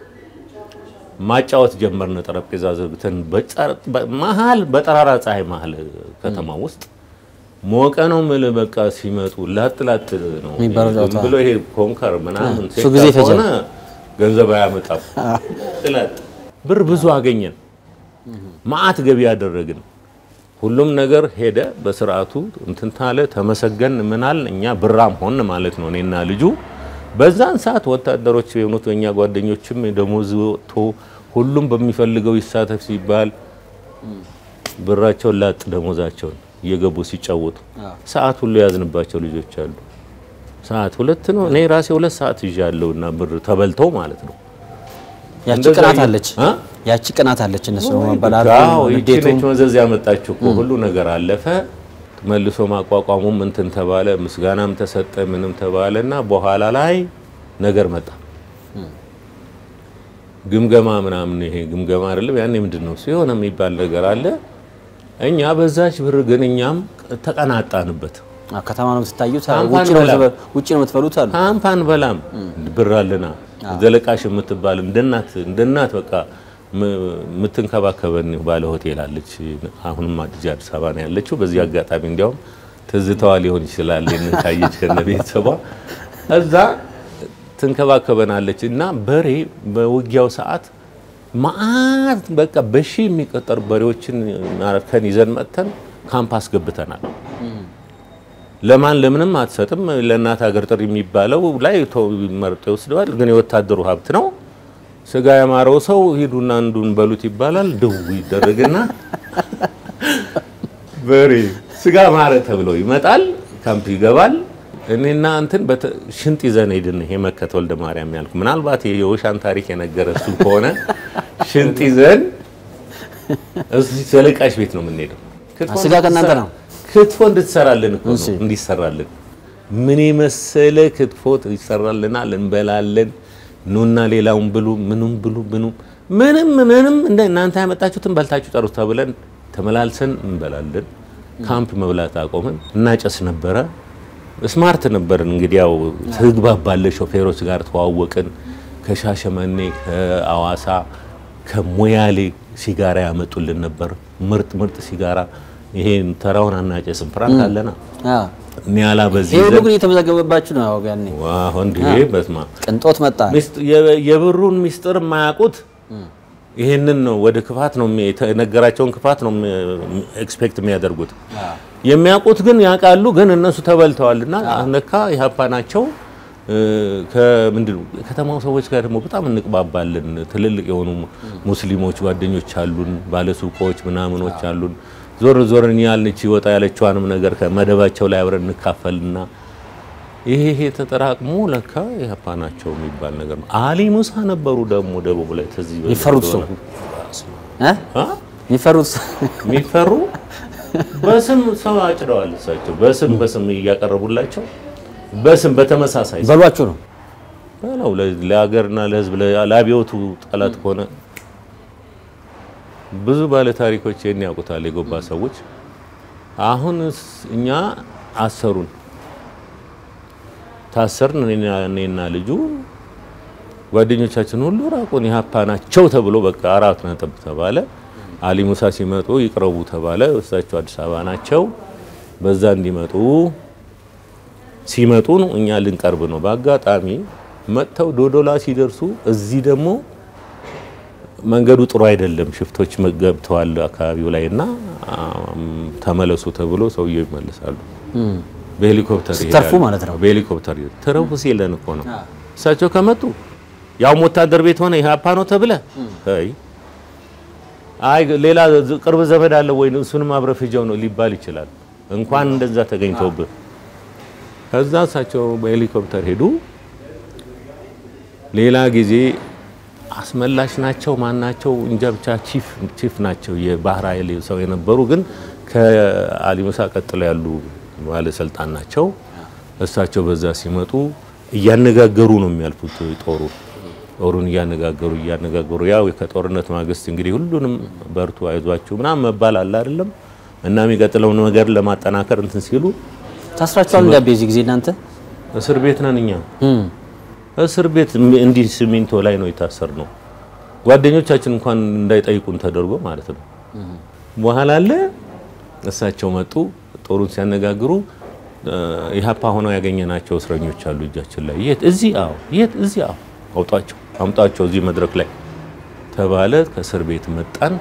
ማጫወት ጀመርን። ጠረጴዛ ዘርግተን በጸር- በ- መሀል በጠራራ ፀሐይ መሀል ከተማ ውስጥ ሞቀ ነው ምል በቃ ሲመጡ ላጥ ላጥ ነው የሚባለው ዝም ጨዋታ። ብሎ ይሄ ኮንከር ምናምን እሱ ጊዜ ሴት ይፈጃል። ከሆነ ገንዘብ አያመጣም። ጥላጥ ብር ብዙ አገኘን። ማአት ገቢ ያደረግን። ሁሉም ነገር ሄደ በስርዓቱ እንትን ታለ ተመሰገን ምናል እኛ ብራም ሆን ማለት ነው እኔና ልጁ በዛን ሰዓት ወታደሮች የሆኑት የኛ ጓደኞችም ደሞዝ ወጥቶ ሁሉም በሚፈልገው ይሳተፍ ሲባል ብራቸውን ላጥ ደሞዛቸውን እየገቡ ሲጫወቱ ሰዓት ሁሉ የያዝንባቸው ልጆች አሉ። ሰዓት ሁለት ነው። እኔ ራሴ ሁለት ሰዓት ይዣለሁና ብር ተበልተው ማለት ነው። ያቺ እንደዛ ቅናት እየ- አለች አ? ያቺ ቅናት አለች እነሱ አዎ መበላቱ ይቺ ነች መዘዝ ያመጣችው እኮ ሁሉ ነገር አለፈ። መልሶ ማቋቋሙም እንትን ተባለ፣ ምስጋናም ተሰጠ፣ ምንም ተባለ እና በኋላ ላይ ነገር መጣ። ግምገማ ምናምን ይሄ ግምገማ አይደለም ያኔ ምንድን ነው ሲሆን የሚባል ነገር አለ። እኛ በዛች ብር ግን እኛም ተቀናጣንበት። ከተማ ነው የምትታዩት ካምፓን ውጭ ነው በላ። የምትበ- ውጭ ነው የምትበሉት አሉ ካምፓን በላም ብር አለና ዘለቃሽ የምትባል እንደናት እንደናት በቃ ም- የምትንከባከበን ባለ ሆቴል አለች። አሁንም አዲስ አዲስ አበባ ነው ያለችው። በዚህ አጋጣሚ እንዲያውም ትዝታዋ ሊሆን ይችላል ይህንን ካየች ከነ ቤተሰቧ እዛ ትንከባከበናለች እና በሬ በውጊያው ሰዓት ማአት በቃ በሺ የሚቆጠሩ በሬዎችን ማርከን ይዘን መጥተን ካምፕ አስገብተናል። ለማን ለምንም አትሰጥም። ለእናት ሀገር ጥሪ የሚባለው ላይ ቶ መርጦ ይወስደዋል። ግን የወታደሩ ሀብት ነው። ስጋ ያማረው ሰው ሂዱና አንዱን በሉት ይባላል። ድው ይደረግና በሬ ስጋ ማረ ተብሎ ይመጣል። ካምፕ ይገባል። እኔና እንትን በተ- ሽንጥ ይዘን ሄድን። ይሄ መከተ ወልደ ማርያም ያልኩ ምናልባት የወሻን ታሪክ የነገረ እሱ ከሆነ ሽንጥ ይዘን እዚህ ሰለቃሽ ቤት ነው የምንሄደው። ክትፎ ስጋ ከእናንተ ነው? ክትፎ እንድትሰራልን እኮ እሺ። ነው እንዲሰራልን። ምን የመሰለ ክትፎ ይሰራልናል፣ እንበላለን። ኑና ሌላውን ብሉ፣ ምኑም ብሉ፣ ምኑም ምንም ምንም እንደ እናንተ ያመጣችሁትን በልታችሁ ጨርሱ ተብለን ተመላልሰን እንበላለን። ካምፕ መብላት አቆምን። እናጨስ ነበረ። ስማርት ነበርን። እንግዲህ ያው ትግባባለ ሾፌሮች ጋር ተዋወቅን። ከሻሸመኔ ከአዋሳ ከሞያሌ ሲጋራ ያመጡልን ነበር። ምርጥ ምርጥ ሲጋራ። ይሄን ተራውን አናጨስም፣ ፍራንክ አለና አዎ። ኒያላ በዚህ ይሄ ሁሉ ዘንድ ግን እየተመዘገበባችሁ ነው ያኔ። ዋው እንዴ! በስማ ቅንጦት መጣ። የብሩን ሚስጥር የማያውቁት ይሄንን ነው። ወደ ክፋት ነው የሚ- የተነገራቸውን ክፋት ነው ኤክስፔክት የሚያደርጉት። የሚያውቁት ግን ያውቃሉ፣ ግን እነሱ ተበልተዋልና ለካ ኢህአፓ ናቸው። እ፣ ከምንድን ነው ከተማው ሰዎች ጋር ደግሞ በጣም እንቅባባለን። ትልልቅ የሆኑ ሙስሊሞች ጓደኞች አሉን፣ ባለሱቆች ምናምኖች አሉን። ዞር ዞርን ያልንች ወጣ ያለችዋንም ነገር ከመደባቸው ላይ አብረን እንካፈልና ይሄ ይሄ ተጠራቅሞ ለካ ኢህአፓ ናቸው የሚባል ነገር ነው። አሊ ሙሳ ነበሩ ደግሞ ደቡብ ላይ ተዚህ በላይ የሚፈሩት ሰው እንደሆነ። እ? አ? የሚፈሩት ሰው የሚፈሩ በስም ሰው አጭደዋል። እሳቸው በስም በስም እያቀረቡላቸው በስም በተመሳሳይ ስም በሏችሁ ነው። በለው ለ- ለሀገርና ለሕዝብ ለ- ለአብዮቱ ጠላት ከሆነ ብዙ ባለ ታሪኮች ይህን ያውቁታል። የጎባ ሰዎች አሁን እኛ አሰሩን፣ ታሰርን። እኔና- እኔና ልጁ ጓደኞቻችን ሁሉ ራቁን። ኢህአፓ ናቸው ተብሎ በቃ አራት ነጥብ ተባለ። አሊ ሙሳ ሲመጡ ይቅረቡ ተባለ። እሳቸው አዲስ አበባ ናቸው። በዛ እንዲመጡ ሲመጡ ነው እኛ ልንቀርብ ነው። በአጋጣሚ መጥተው ዶዶላ ሲደርሱ እዚህ ደግሞ መንገዱ ጥሩ አይደለም፣ ሽፍቶች ገብተዋል አካባቢው ላይ እና አም፣ ተመለሱ ተብሎ ሰውየው ይመለሳሉ። በሄሊኮፕተር ስተርፉ ይሄዳሉ። ማለት ነው። በሄሊኮፕተር ይሄዳሉ። ትረፉ ሲለን እኮ ነው። እሳቸው ከመጡ ያው ወታደር ቤት ሆነ ኢህአፓ ነው ተብለ አይ አይ ሌላ ዝ- ቅርብ ዘመድ አለ ወይ እሱንም አብረህ ፍጀው ነው ሊባል ይችላል። እንኳን እንደዛ ተገኝተውብህ ከዛ እሳቸው በሄሊኮፕተር ሄዱ። ሌላ ጊዜ አስመላሽ ናቸው ማን ናቸው እንጃ ብቻ ቺፍ ቺፍ ናቸው የባህር ኃይል ሰው የነበሩ ግን ከአሊ ሙሳ ቀጥለው ያሉ ባለስልጣን ናቸው። እሳቸው በዛ ሲመጡ እያነጋገሩ ነው የሚያልፉት ጦሩ ጦሩን እያነጋገሩ እያነጋገሩ ያው ከጦርነት ማግስት እንግዲህ ሁሉንም በርቱ አይዟችሁ ምናምን መባል አለ አይደለም እና የሚቀጥለውን ነገር ለማጠናከር እንትን ሲሉ ታስራችኋል እንዳቤ እዚህ ጊዜ እናንተ እስር ቤት ነን እኛ እም። እስር ቤት እንዲህ ሲሚንቶ ላይ ነው የታሰር ነው። ጓደኞቻችን እንኳን እንዳይጠይቁን ተደርጎ ማለት ነው። በኋላ አለ እሳቸው መጡ። ጦሩን ሲያነጋግሩ እ፣ ኢህአፓ ሆነው ያገኘናቸው እስረኞች አሉ እጃችን ላይ። የት? እዚህ። አዎ። የት? እዚህ። አዎ። አውጧቸው፣ አምጧቸው እዚህ መድረክ ላይ ተባለ። ከእስር ቤት መጣን።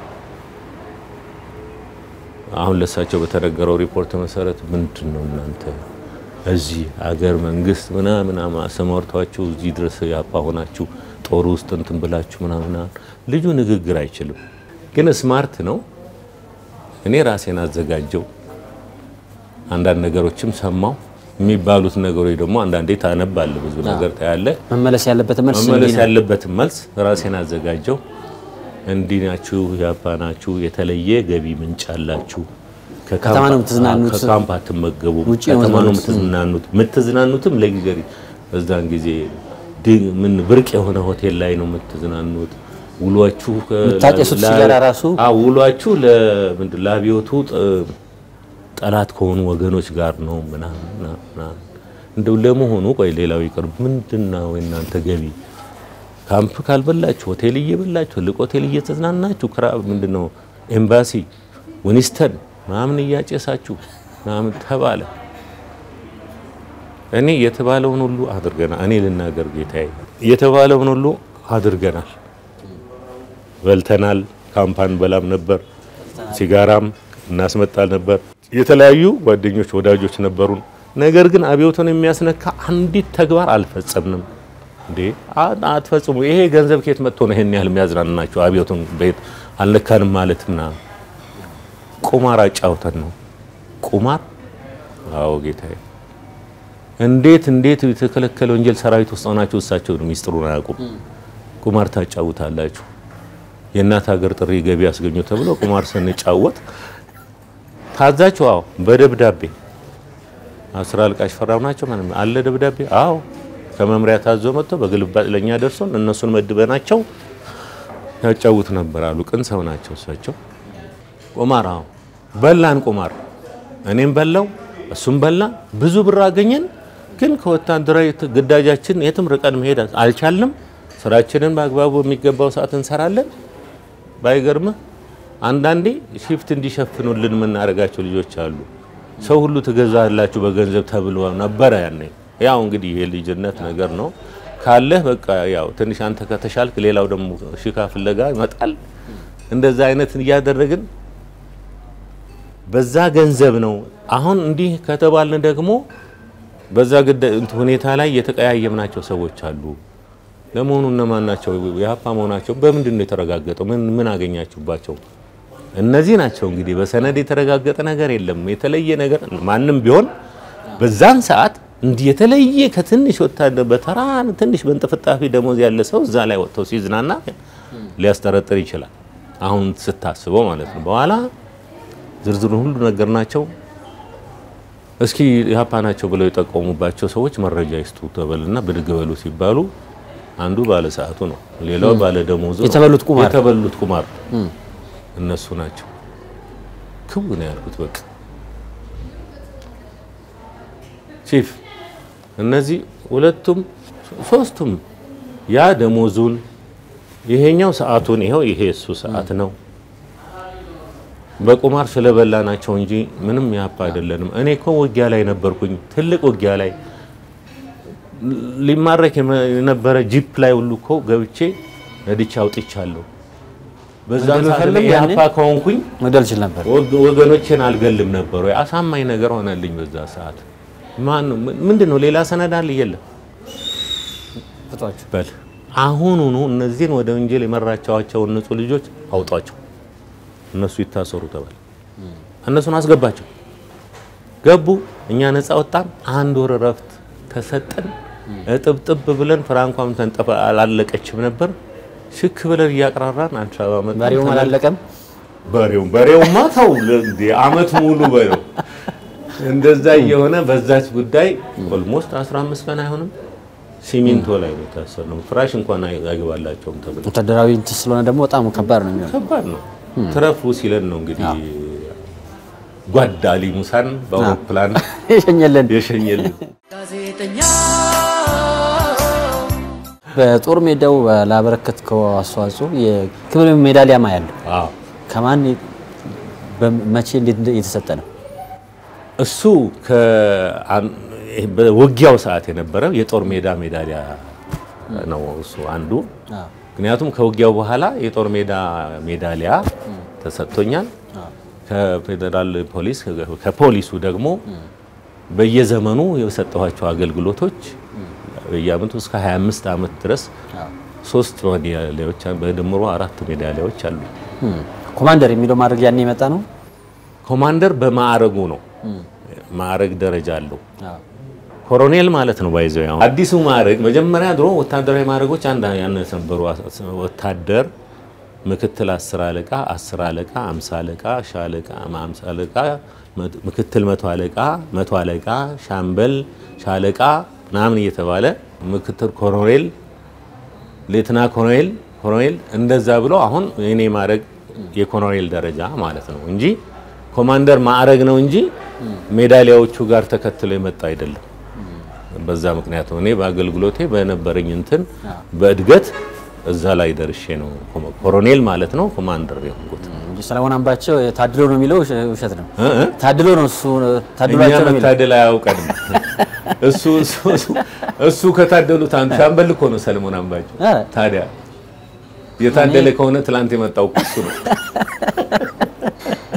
አሁን ለእሳቸው በተነገረው ሪፖርት መሰረት ምንድን ነው እናንተ እዚህ አገር መንግስት ምናምን አሰማርቷችሁ እዚህ ድረስ ያፓ ሆናችሁ ጦር ውስጥ እንትን ብላችሁ ምናምን። ልጁ ንግግር አይችልም፣ ግን ስማርት ነው። እኔ ራሴን አዘጋጀው። አንዳንድ ነገሮችም ሰማው። የሚባሉት ነገሮች ደግሞ አንዳንዴ ታነባለ፣ ብዙ ነገር ታያለ። መመለስ ያለበት መልስ መመለስ እንዲህ ነው። ያለበትን መልስ ራሴን አዘጋጀው። እንዲህ ናችሁ፣ ያፓ ናችሁ፣ የተለየ ገቢ ምንጭ አላችሁ። ከተማ ነው የምትዝናኑት። ከካምፕ አትመገቡም። ውጪ ነው ከተማ ነው የምትዝናኑት። የምትዝናኑት። የምትዝናኑትም ለጊዜ በዛን ጊዜ ድ- ምን ብርቅ የሆነ ሆቴል ላይ ነው የምትዝናኑት። ውሏችሁ ከ- የምታጨሱት ላ- ሲጋራ ራሱ አዎ፣ ውሏችሁ ለምንድን ለአብዮቱ ጥ- ጠላት ከሆኑ ወገኖች ጋር ነው ምናምን ምናምን ምናምን። እንደው ለመሆኑ ቆይ ሌላው ይቅር፣ ምንድን ነው የእናንተ ገቢ? ካምፕ ካልበላችሁ ሆቴል እየበላችሁ ትልቅ ሆቴል እየተዝናናችሁ ክራ ምንድን ነው ኤምባሲ ዊኒስተን ምናምን እያጨሳችሁ ምናምን ተባለ። እኔ የተባለውን ሁሉ አድርገናል። እኔ ልናገር ጌታዬ፣ የተባለውን ሁሉ አድርገናል። በልተናል። ካምፓን በላም ነበር፣ ሲጋራም እናስመጣል ነበር። የተለያዩ ጓደኞች ወዳጆች ነበሩን። ነገር ግን አብዮቱን የሚያስነካ አንዲት ተግባር አልፈጸምንም። እንዴ አ- አትፈጽሙ። ይሄ ገንዘብ ከየት መጥቶ ነው ይሄን ያህል የሚያዝናናቸው? አብዮቱን ቤት አልነካንም ማለትና ቁማር አጫውተን ነው። ቁማር አዎ ጌታዬ። እንዴት እንዴት የተከለከለ ወንጀል ሰራዊት ውስጥ ሆናችሁ እሳቸው ሚስጥሩን አያውቁም። ቁማር ታጫውታላችሁ። የእናት ሀገር ጥሪ ገቢ ያስገኙ ተብሎ ቁማር ስንጫወት ታዛችሁ? አዎ በደብዳቤ አስራ አልቃሽ ፈራው ናቸው ማለት ነው። አለ ደብዳቤ? አዎ ከመምሪያ ታዞ መጥቶ በግልባጭ ለኛ ደርሶን እነሱን መድበናቸው ያጫውት ነበር አሉ። ቅን ሰው ናቸው እሳቸው። ቁማር አዎ በላን ቁማር። እኔም በላው እሱም በላ። ብዙ ብር አገኘን። ግን ከወታደራዊ ግዳጃችን የትም ርቀን መሄድ አልቻልንም። ስራችንን በአግባቡ የሚገባው ሰዓት እንሰራለን። ባይገርምህ አንዳንዴ ሽፍት እንዲሸፍኑልን የምናደርጋቸው ልጆች አሉ። ሰው ሁሉ ትገዛላችሁ በገንዘብ ተብሎ ነበረ ያኔ። ያው እንግዲህ የልጅነት ነገር ነው። ካለህ በቃ ያው ትንሽ አንተ ከተሻልክ ሌላው ደግሞ ሽካ ፍለጋ ይመጣል። እንደዛ አይነት እያደረግን በዛ ገንዘብ ነው። አሁን እንዲህ ከተባልን ደግሞ በዛ ግዳ እንትን ሁኔታ ላይ የተቀያየምናቸው ሰዎች አሉ። ለመሆኑ እነማን ናቸው? የሀፓ መሆናቸው በምንድን ነው የተረጋገጠው? ምን ምን አገኛችሁባቸው? እነዚህ ናቸው እንግዲህ በሰነድ የተረጋገጠ ነገር የለም። የተለየ ነገር ማንም ቢሆን በዛን ሰዓት እንዲህ የተለየ ከትንሽ ወታደር በተራ ትንሽ በእንጥፍጣፊ ደሞዝ ያለ ሰው እዛ ላይ ወጥተው ሲዝናና ሊያስጠረጥር ይችላል። አሁን ስታስበው ማለት ነው። በኋላ ዝርዝሩን ሁሉ ነገር ናቸው። እስኪ ኢህአፓ ናቸው ብለው የጠቆሙባቸው ሰዎች መረጃ ይስጡ ተበልና ብድግ በሉ ሲባሉ አንዱ ባለ ሰዓቱ ነው፣ ሌላው ባለ ደሞዙ ነው። የተበሉት ቁማር። የተበሉት ቁማር እነሱ ናቸው። ክው ነው ያልኩት። በቃ ቺፍ እነዚህ ሁለቱም ሶስቱም ያ ደሞዙን ይሄኛው ሰዓቱን ይሄው ይሄ እሱ ሰዓት ነው በቁማር ስለበላ ናቸው እንጂ ምንም ያፓ አይደለንም። እኔ እኮ ውጊያ ላይ ነበርኩኝ፣ ትልቅ ውጊያ ላይ ሊማረክ የነበረ ጂፕ ላይ ሁሉ እኮ ገብቼ ነድቼ አውጥቻለሁ። በዛ መግደል ሰዓት ፈልግ ላይ ያኔ? ያፓ ከሆንኩኝ መግደል ችል ነበር። ወግ- ወገኖቼን አልገልም ነበር ወይ? አሳማኝ ነገር ሆነልኝ በዛ ሰዓት። ማን ነው ምንድን ነው ሌላ ሰነድ አለ? የለም። ፍቷቸው በል አሁኑኑ እነዚህን ወደ ወንጀል የመራቸዋቸውን ንጹህ ልጆች አውጧቸው፣ እነሱ ይታሰሩ ተባለ። እነሱን አስገባቸው። ገቡ። እኛ ነፃ ወጣን። አንድ ወር እረፍት ተሰጠን። እጥብጥብ ብለን ፍራንኳም ተንጠፋ አላለቀችም ነበር። ሽክ ብለን እያቅራራን አዲስ አበባ መጣን። በሬውም አላለቀም። በሬው በሬውማ ተው እንደ አመት ሙሉ በሬው እንደዛ እየሆነ በዛች ጉዳይ ኦልሞስት 15 ቀን አይሆንም ሲሚንቶ ላይ ነው የታሰርነው። ፍራሽ እንኳን አይ- አይገባላቸውም ተብሎ ወታደራዊ እንትን ስለሆነ ደግሞ በጣም ከባድ ነው የሚሆነው። ከባድ ነው። ትረፉ ሲለን ነው እንግዲህ ጓድ አሊ ሙሳን በአውሮፕላን የሸኘልን የሸኘልን። ጋዜጠኛ በጦር ሜዳው ላበረከትከው አስተዋጽኦ የክብር ሜዳሊያማ ያለው አዎ ከማን መቼ እንዴት እንደ- የተሰጠ ነው? እሱ ከአን- ይሄ በውጊያው ሰዓት የነበረው የጦር ሜዳ ሜዳሊያ ነው እሱ አንዱ። ምክንያቱም ከውጊያው በኋላ የጦር ሜዳ ሜዳሊያ ተሰጥቶኛል። ከፌዴራል ፖሊስ ከፖሊሱ ደግሞ በየዘመኑ የሰጠኋቸው አገልግሎቶች በየአመቱ እስከ 25 ዓመት ድረስ ሶስት ሜዳሊያዎች በድምሮ አራት ሜዳሊያዎች አሉ። ኮማንደር የሚለው ማድረግ ያን የመጣ ነው። ኮማንደር በማዕረጉ ነው። ማዕረግ ደረጃ አለው። ኮሎኔል ማለት ነው። ባይዘው ያው አዲሱ ማዕረግ መጀመሪያ ድሮ ወታደራዊ ማዕረጎች አንድ ያነሰ ነበሩ። ወታደር፣ ምክትል አስር አለቃ፣ አስር አለቃ፣ አምሳ አለቃ፣ ሻለቃ፣ አምሳ አለቃ፣ ምክትል መቶ አለቃ፣ መቶ አለቃ፣ ሻምበል፣ ሻለቃ ምናምን እየተባለ ምክትል ኮሎኔል፣ ሌትና ኮሎኔል፣ ኮሎኔል እንደዛ ብሎ አሁን የኔ ማዕረግ የኮሎኔል ደረጃ ማለት ነው እንጂ ኮማንደር ማዕረግ ነው እንጂ ሜዳሊያዎቹ ጋር ተከትሎ የመጣ አይደለም። በዛ ምክንያት ነው እኔ በአገልግሎቴ በነበረኝ እንትን በእድገት እዛ ላይ ደርሼ ነው ኮሎኔል ማለት ነው ኮማንደር የሆንኩት። እንጂ ሰለሞን አምባቸው ታድሎ ነው የሚለው ውሸ- ውሸት ነው። እ እ? ታድሎ ነው እሱ እኛ ታድሏቸው ነው የሚለው መታደል አያውቀንም። እሱ እሱ- እሱ- እሱ ከታደሉት አንዱ ሻምበል እኮ ነው ሰለሞን አምባቸው። እ? ታዲያ የታደለ ከሆነ ትላንት የመጣው እኮ እሱ ነው።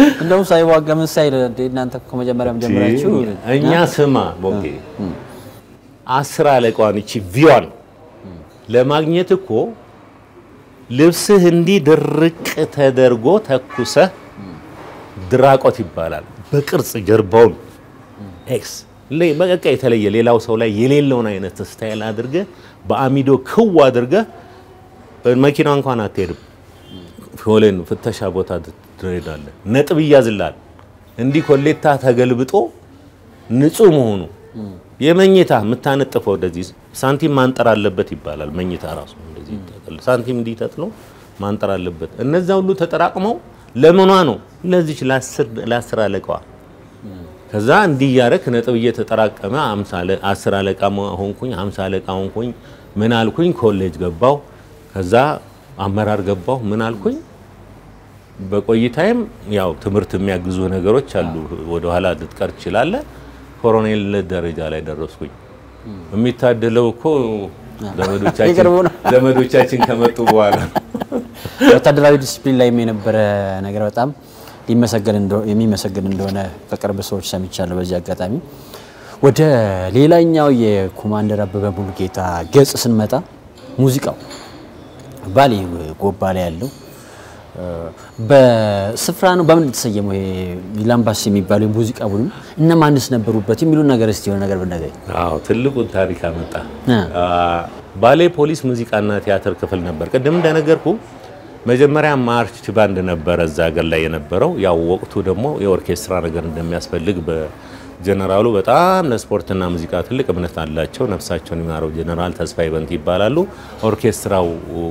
እንደውም ሳይዋጋ ምን ሳይል እንደ እናንተ ከመጀመሪያም ጀምራችሁ እኛ ስማ ቦጌ አስር አለቃዋን እቺ ቪዋን ለማግኘት እኮ ልብስህ እንዲህ ድርቅ ተደርጎ ተኩሰህ ድራቆት ይባላል። በቅርጽ ጀርባውን ኤክስ ለ- በቃ የተለየ ሌላው ሰው ላይ የሌለውን አይነት ስታይል አድርገህ በአሚዶ ክው አድርገህ መኪና እንኳን አትሄድም። ፎሌን ፍተሻ ቦታ ትሄዳለህ። ነጥብ ይያዝልሃል። እንዲህ ኮሌታ ተገልብጦ ንጹህ መሆኑ የመኝታ የምታነጥፈው እንደዚህ ሳንቲም ማንጠር አለበት ይባላል። መኝታ ራሱ እንደዚህ ይጠቅል ሳንቲም እንዲህ ተጥሎ ማንጠር አለበት። እነዛ ሁሉ ተጠራቅመው ለምኗ ነው ለዚች ለአስር ለአስር አለቃዋ ከዛ እንዲህ እያደረክ ነጥብ እየተጠራቀመ አምሳ አለ- አስር አለቃ ሆንኩኝ፣ ሃምሳ አለቃ ሆንኩኝ። ምን አልኩኝ? ኮሌጅ ገባው። ከዛ አመራር ገባው። ምን አልኩኝ? በቆይታይም ያው ትምህርት የሚያግዙ ነገሮች አሉ። ወደኋላ ልትቀር ትችላለህ። ኮሎኔል ደረጃ ላይ ደረስኩኝ። የሚታደለው እኮ ዘመዶቻችን የቅርቡ ነው። ዘመዶቻችን ከመጡ በኋላ ወታደራዊ ዲስፕሊን ላይም የነበረ ነገር በጣም ሊመሰገን እንደ- የሚመሰገን እንደሆነ ከቅርብ ሰዎች ሰምቻለሁ። በዚህ አጋጣሚ ወደ ሌላኛው የኮማንደር አበበ ሙሉጌታ ገጽ ስንመጣ ሙዚቃው ባሌ ጎባ ላይ ያለው እ፣ በስፍራ ነው። በምን የተሰየመው ይሄ ላምባስ የሚባለው የሙዚቃ ቡድን እነማንስ ነበሩበት የሚሉን ነገር እስቲ የሆነ ነገር ብናገኝ አዎ ትልቁን ታሪክ አመጣ። እ። አ፣ ባሌ ፖሊስ ሙዚቃና ቲያትር ክፍል ነበር። ቅድም እንደነገርኩ መጀመሪያ ማርች ባንድ ነበረ እዛ ሀገር ላይ የነበረው። ያው ወቅቱ ደግሞ የኦርኬስትራ ነገር እንደሚያስፈልግ በጀነራሉ በጣም ለስፖርትና ሙዚቃ ትልቅ እምነት አላቸው። ነፍሳቸውን የሚማረው ጀነራል ተስፋዬ በንቲ ይባላሉ። ኦርኬስትራው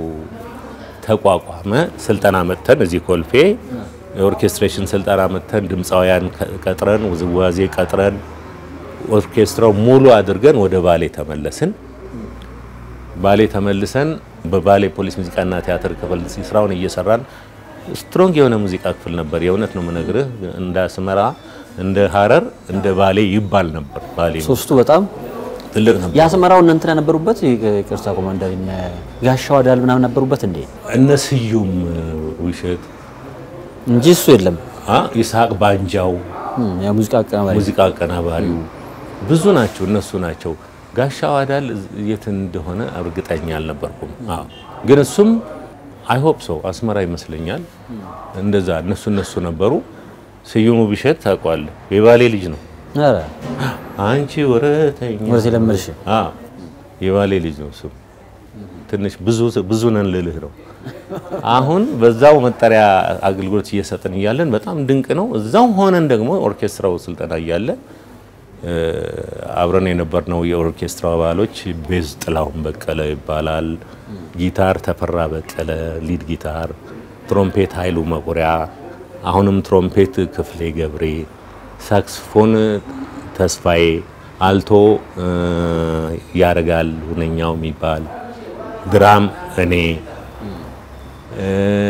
ተቋቋመ። ስልጠና መጥተን እዚህ ኮልፌ የኦርኬስትሬሽን ስልጠና መጥተን ድምፃውያን ቀጥረን ውዝዋዜ ቀጥረን ኦርኬስትራው ሙሉ አድርገን ወደ ባሌ ተመለስን። ባሌ ተመልሰን በባሌ ፖሊስ ሙዚቃና ቲያትር ክፍል ስራውን እየሰራን ስትሮንግ የሆነ ሙዚቃ ክፍል ነበር። የእውነት ነው የምነግርህ። እንደ አስመራ፣ እንደ ሀረር፣ እንደ ባሌ ይባል ነበር። ባሌ ሶስቱ በጣም ትልቅ ነበር። የአስመራው እነ እንትና ነበሩበት። ይቅርታ ኮማንደር እነ ጋሻው አዳል ምናምን ነበሩበት እንዴ? እነ ስዩም ውሸት፣ እንጂ እሱ የለም። አ ይስሐቅ ባንጃው እም፣ የሙዚቃ አቀናባሪ ሙዚቃ አቀናባሪው ብዙ ናቸው። እነሱ ናቸው። ጋሻው አዳል የት እንደሆነ እርግጠኛ አልነበርኩም። አዎ ግን እሱም አይሆፕ ሰው አስመራ ይመስለኛል። እንደዛ እነሱ እነሱ ነበሩ። ስዩሙ ብሸት ታውቀዋለህ? የባሌ ልጅ ነው። ኧረ አንቺ ወረተኛ ወረቴ ለመድሽ አዎ የባሌ ልጅ ነው። እሱም ትንሽ ብዙ ብዙ ነን ልልህ ነው። አሁን በዛው መጠሪያ አገልግሎት እየሰጥን እያለን በጣም ድንቅ ነው። እዛው ሆነን ደግሞ ኦርኬስትራው ስልጠና እያለ እ፣ አብረን የነበርነው የኦርኬስትራ አባሎች ቤዝ ጥላሁን በቀለ ይባላል፣ ጊታር ተፈራ በቀለ ሊድ ጊታር፣ ትሮምፔት ኃይሉ መቁሪያ፣ አሁንም ትሮምፔት ክፍሌ ገብሬ፣ ሳክስፎን ተስፋዬ፣ አልቶ እ፣ ያረጋል ሁነኛው የሚባል ድራም እኔ እ፣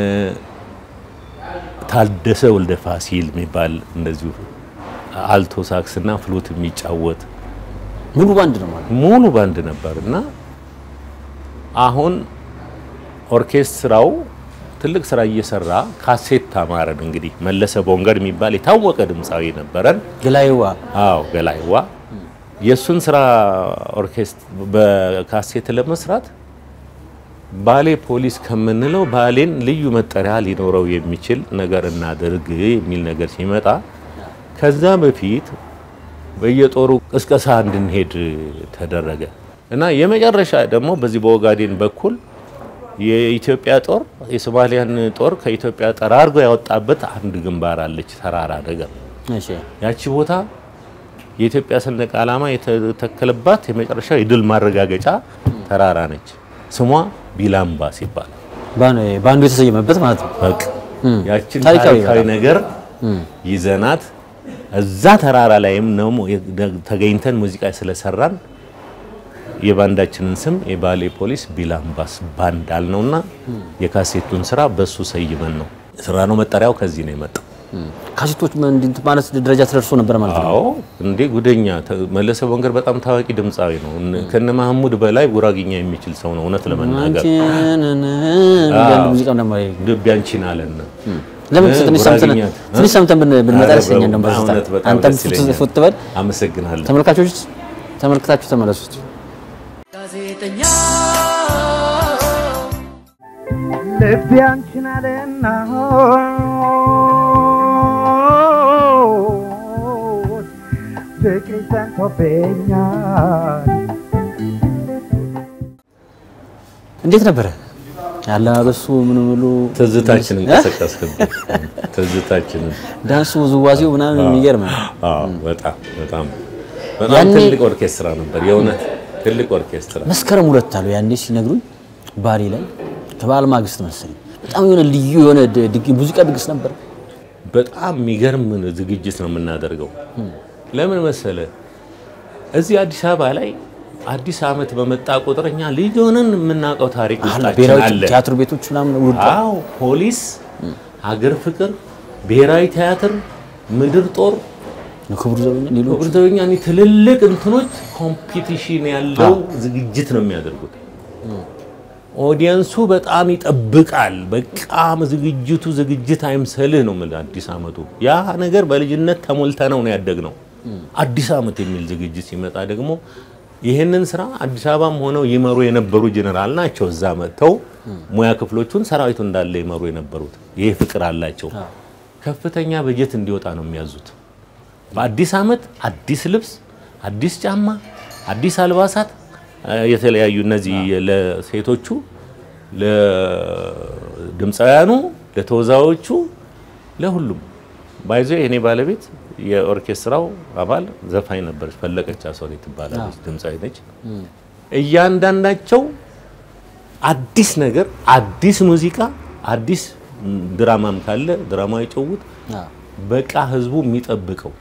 ታደሰ ወልደ ፋሲል የሚባል እንደዚሁ አልቶ ሳክስና ፍሉት የሚጫወት ሙሉ ባንድ ነው ማለት ሙሉ ባንድ ነበር እና አሁን ኦርኬስትራው ትልቅ ስራ እየሰራ ካሴት አማረን። እንግዲህ መለሰ ቦንገድ የሚባል የታወቀ ድምፃዊ ነበረን። ግላይዋ አዎ ገላይዋ የእሱን ስራ ኦርኬስትራ በካሴት ለመስራት ባሌ ፖሊስ ከምንለው ባሌን ልዩ መጠሪያ ሊኖረው የሚችል ነገር እናድርግ የሚል ነገር ሲመጣ ከዛ በፊት በየጦሩ ቅስቀሳ እንድንሄድ ተደረገ እና የመጨረሻ ደግሞ በዚህ በኦጋዴን በኩል የኢትዮጵያ ጦር የሶማሊያን ጦር ከኢትዮጵያ ጠራርጎ ያወጣበት አንድ ግንባር አለች፣ ተራራ ነገር እሺ ያቺ ቦታ የኢትዮጵያ ሰንደቅ ዓላማ የተተከለባት የመጨረሻ የድል ማረጋገጫ ተራራ ነች። ስሟ ቢላምባስ ይባላል። ባን- ባንዱ የተሰየመበት ማለት ነው። በቃ ያችን ታሪካዊ ታሪካዊ በጣም። ነገር ይዘናት እዛ ተራራ ላይም ነው ተገኝተን ሙዚቃ ስለሰራን የባንዳችንን ስም የባሌ ፖሊስ ቢላምባስ ባንድ አልነውና የካሴቱን ስራ በሱ ሰይመን ነው ስራ ነው። መጠሪያው ከዚህ ነው የመጣው። ካሴቶች ምን እንዲህ ማለት ደረጃ ተደርሶ ነበር ማለት ነው። አዎ እንዴ ጉደኛ ተ- መለሰ ቦንገር በጣም ታዋቂ ድምፃዊ ነው። እነ- ከነ መሐሙድ በላይ ጉራግኛ የሚችል ሰው ነው። እውነት ለመናገር አንቺን አንድ ሙዚቃ ደግሞ ልብ ያንቺን አለን ለምን እ፣ ትንሽ ሰምተን ጉራጌኛ፣ ትንሽ ሰምተን ብን- ብንመጣ ኧረ ደስ ይለኛል። እንደውም በዚህ በእውነት ሰዓት በጣም አንተም ደስ ይለኛል። ፉት ትበል። አመሰግናለሁ። ተመልካቾች ተመልክታችሁ ተመለሱት። ጋዜጠኛ ልቤ አንቺን አለና ፍቅሪ ሰንቶብኛል እንዴት ነበረ ያለባበሱ ምን ብሎ ትዝታችንን ቀሰቀስክብኝ። ትዝታችንን ዳንሱ ውዝዋዜው ምናምን የሚገርም ነው። አዎ፣ በጣም በጣም በጣም ያኔ- ትልቅ ኦርኬስትራ ነበር። የእውነት ትልቅ ኦርኬስትራ መስከረም ሁለት አሉ ያኔ ሲነግሩኝ ባሌ ላይ ከበዓል ማግስት መሰለኝ በጣም የሆነ ልዩ የሆነ ድ- ድግ- ሙዚቃ ድግስ ነበር። በጣም የሚገርም ዝግጅት ነው የምናደርገው። ለምን መሰለ እዚህ አዲስ አበባ ላይ አዲስ ዓመት በመጣ ቁጥር እኛ ልጅ ሆነን የምናውቀው ታሪክ ውስጣችን ብሔራዊ አለ። ቲያትር ቤቶች ምናምን ውድ አዎ፣ ፖሊስ፣ ሀገር ፍቅር፣ ብሔራዊ ቲያትር፣ ምድር ጦር ክቡር ዘበኛ ሌሎች ወቅተኛ ትልልቅ እንትኖች ኮምፒቲሽን ያለው ዝግጅት ነው የሚያደርጉት። ኦዲየንሱ በጣም ይጠብቃል። በቃም ዝግጅቱ ዝግጅት አይምሰልህ ነው የምልህ። አዲስ ዓመቱ ያ ነገር በልጅነት ተሞልተ ነው ነው ያደግነው። አዲስ ዓመት የሚል ዝግጅት ሲመጣ ደግሞ ይህንን ስራ አዲስ አበባም ሆነው ይመሩ የነበሩ ጀነራል ናቸው። እዛ መጥተው ሙያ ክፍሎቹን ሰራዊቱ እንዳለ ይመሩ የነበሩት ይህ ፍቅር አላቸው። ከፍተኛ በጀት እንዲወጣ ነው የሚያዙት። በአዲስ ዓመት አዲስ ልብስ፣ አዲስ ጫማ፣ አዲስ አልባሳት እ፣ የተለያዩ እነዚህ ለሴቶቹ፣ ለድምፃውያኑ፣ ለተወዛዎቹ፣ ለሁሉም ባይዞ የኔ ባለቤት የኦርኬስትራው አባል ዘፋኝ ነበረች። ፈለቀች አስዋዴ ትባላለች፣ ድምፃዊ ነች። እያንዳንዳቸው አዲስ ነገር፣ አዲስ ሙዚቃ፣ አዲስ ም፣ ድራማም ካለ ድራማዊ ጭውውት በቃ ህዝቡ የሚጠብቀው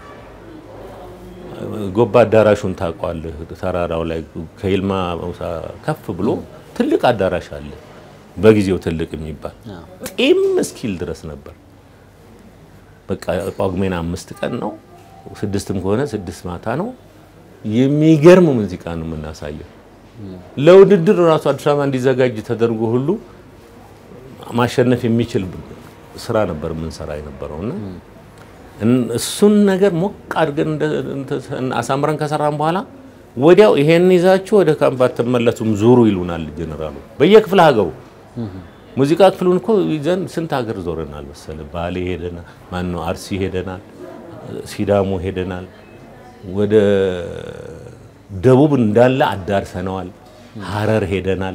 ጎባ አዳራሹን ታውቀዋለህ? ተራራው ላይ ከይልማ ሙሳ ከፍ ብሎ ትልቅ አዳራሽ አለ። በጊዜው ትልቅ የሚባል ጢም እስኪል ድረስ ነበር። በቃ ጳጉሜን አምስት ቀን ነው፣ ስድስትም ከሆነ ስድስት ማታ ነው። የሚገርም ሙዚቃ ነው የምናሳየው። ለውድድር ራሱ አዲስ አበባ እንዲዘጋጅ ተደርጎ ሁሉ ማሸነፍ የሚችል ስራ ነበር የምንሰራ የነበረውና እን- እሱን ነገር ሞቅ አድርገን እንደ- እንተ- አሳምረን ከሰራን በኋላ ወዲያው ይሄን ይዛችሁ ወደ ካምፕ አትመለሱም ዙሩ ይሉናል ጀነራሉ። በየክፍለ ሀገሩ ሙዚቃ ክፍሉን እኮ ይዘን ስንት ሀገር ዞረናል መሰለህ። ባሌ ሄደናል፣ ማን ነው አርሲ ሄደናል፣ ሲዳሞ ሄደናል፣ ወደ ደቡብ እንዳለ አዳርሰነዋል፣ ሀረር ሄደናል።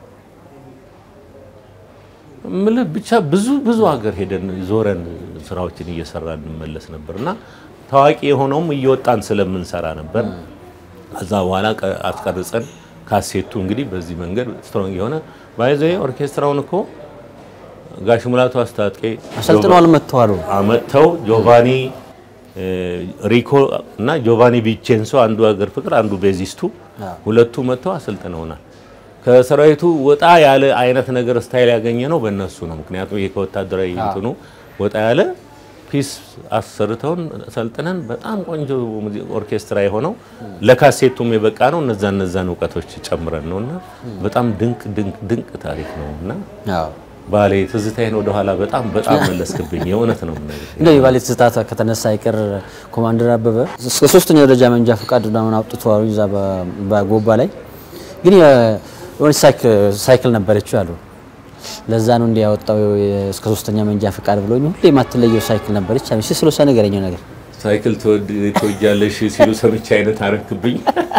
ምልህ ብቻ ብዙ ብዙ ሀገር ሄደን ዞረን ስራዎችን እየሰራን እንመለስ ነበር እና ታዋቂ የሆነውም እየወጣን ስለምንሰራ ነበር። ከዛ በኋላ ቀ- አስቀርጸን ካሴቱ እንግዲህ በዚህ መንገድ ስትሮንግ የሆነ ባይዘ ኦርኬስትራውን እኮ ጋሽ ሙላቱ አስታጥቄ አሰልጥነዋል መጥተዋል። አመጥተው ጆቫኒ እ፣ ሪኮ እና ጆቫኒ ቪቼንሶ አንዱ ሀገር ፍቅር አንዱ ቤዚስቱ ሁለቱ መጥተው አሰልጥነውናል። ከሰራዊቱ ወጣ ያለ አይነት ነገር ስታይል ያገኘ ነው በእነሱ ነው። ምክንያቱም ይሄ ከወታደራዊ እንትኑ ወጣ ያለ ፒስ አሰርተውን ሰልጥነን በጣም ቆንጆ ሙዚ- ኦርኬስትራ የሆነው ለካሴቱም የበቃ ነው። እነዛ እነዛን እውቀቶች ጨምረን ነው እና በጣም ድንቅ ድንቅ ድንቅ ታሪክ ነው እና አዎ ባሌ ትዝታዬን ወደኋላ በጣም በጣም መለስክብኝ። የእውነት ነው የምነግርህ። እንደው የባሌ ትዝታ ከተነሳ አይቀር ኮማንደር አበበ እስከ ሶስተኛ ደረጃ መንጃ ፈቃድ ምናምን አውጥተዋል እዛ በ- በጎባ ላይ ግን የ- የሆነች ሳይክ- ሳይክል ነበረችው አሉ። ለዛ ነው እንዲህ ያወጣው የ- እስከ ሶስተኛ መንጃ ፈቃድ ብሎኝ ሁሌ የማትለየው ሳይክል ነበረች። አይ ስለ እሷ ነገረኛው ነገር ሳይክል ትወድ- ትወጃለሽ ሲሉ ሰምቼ አይነት አረክብኝ።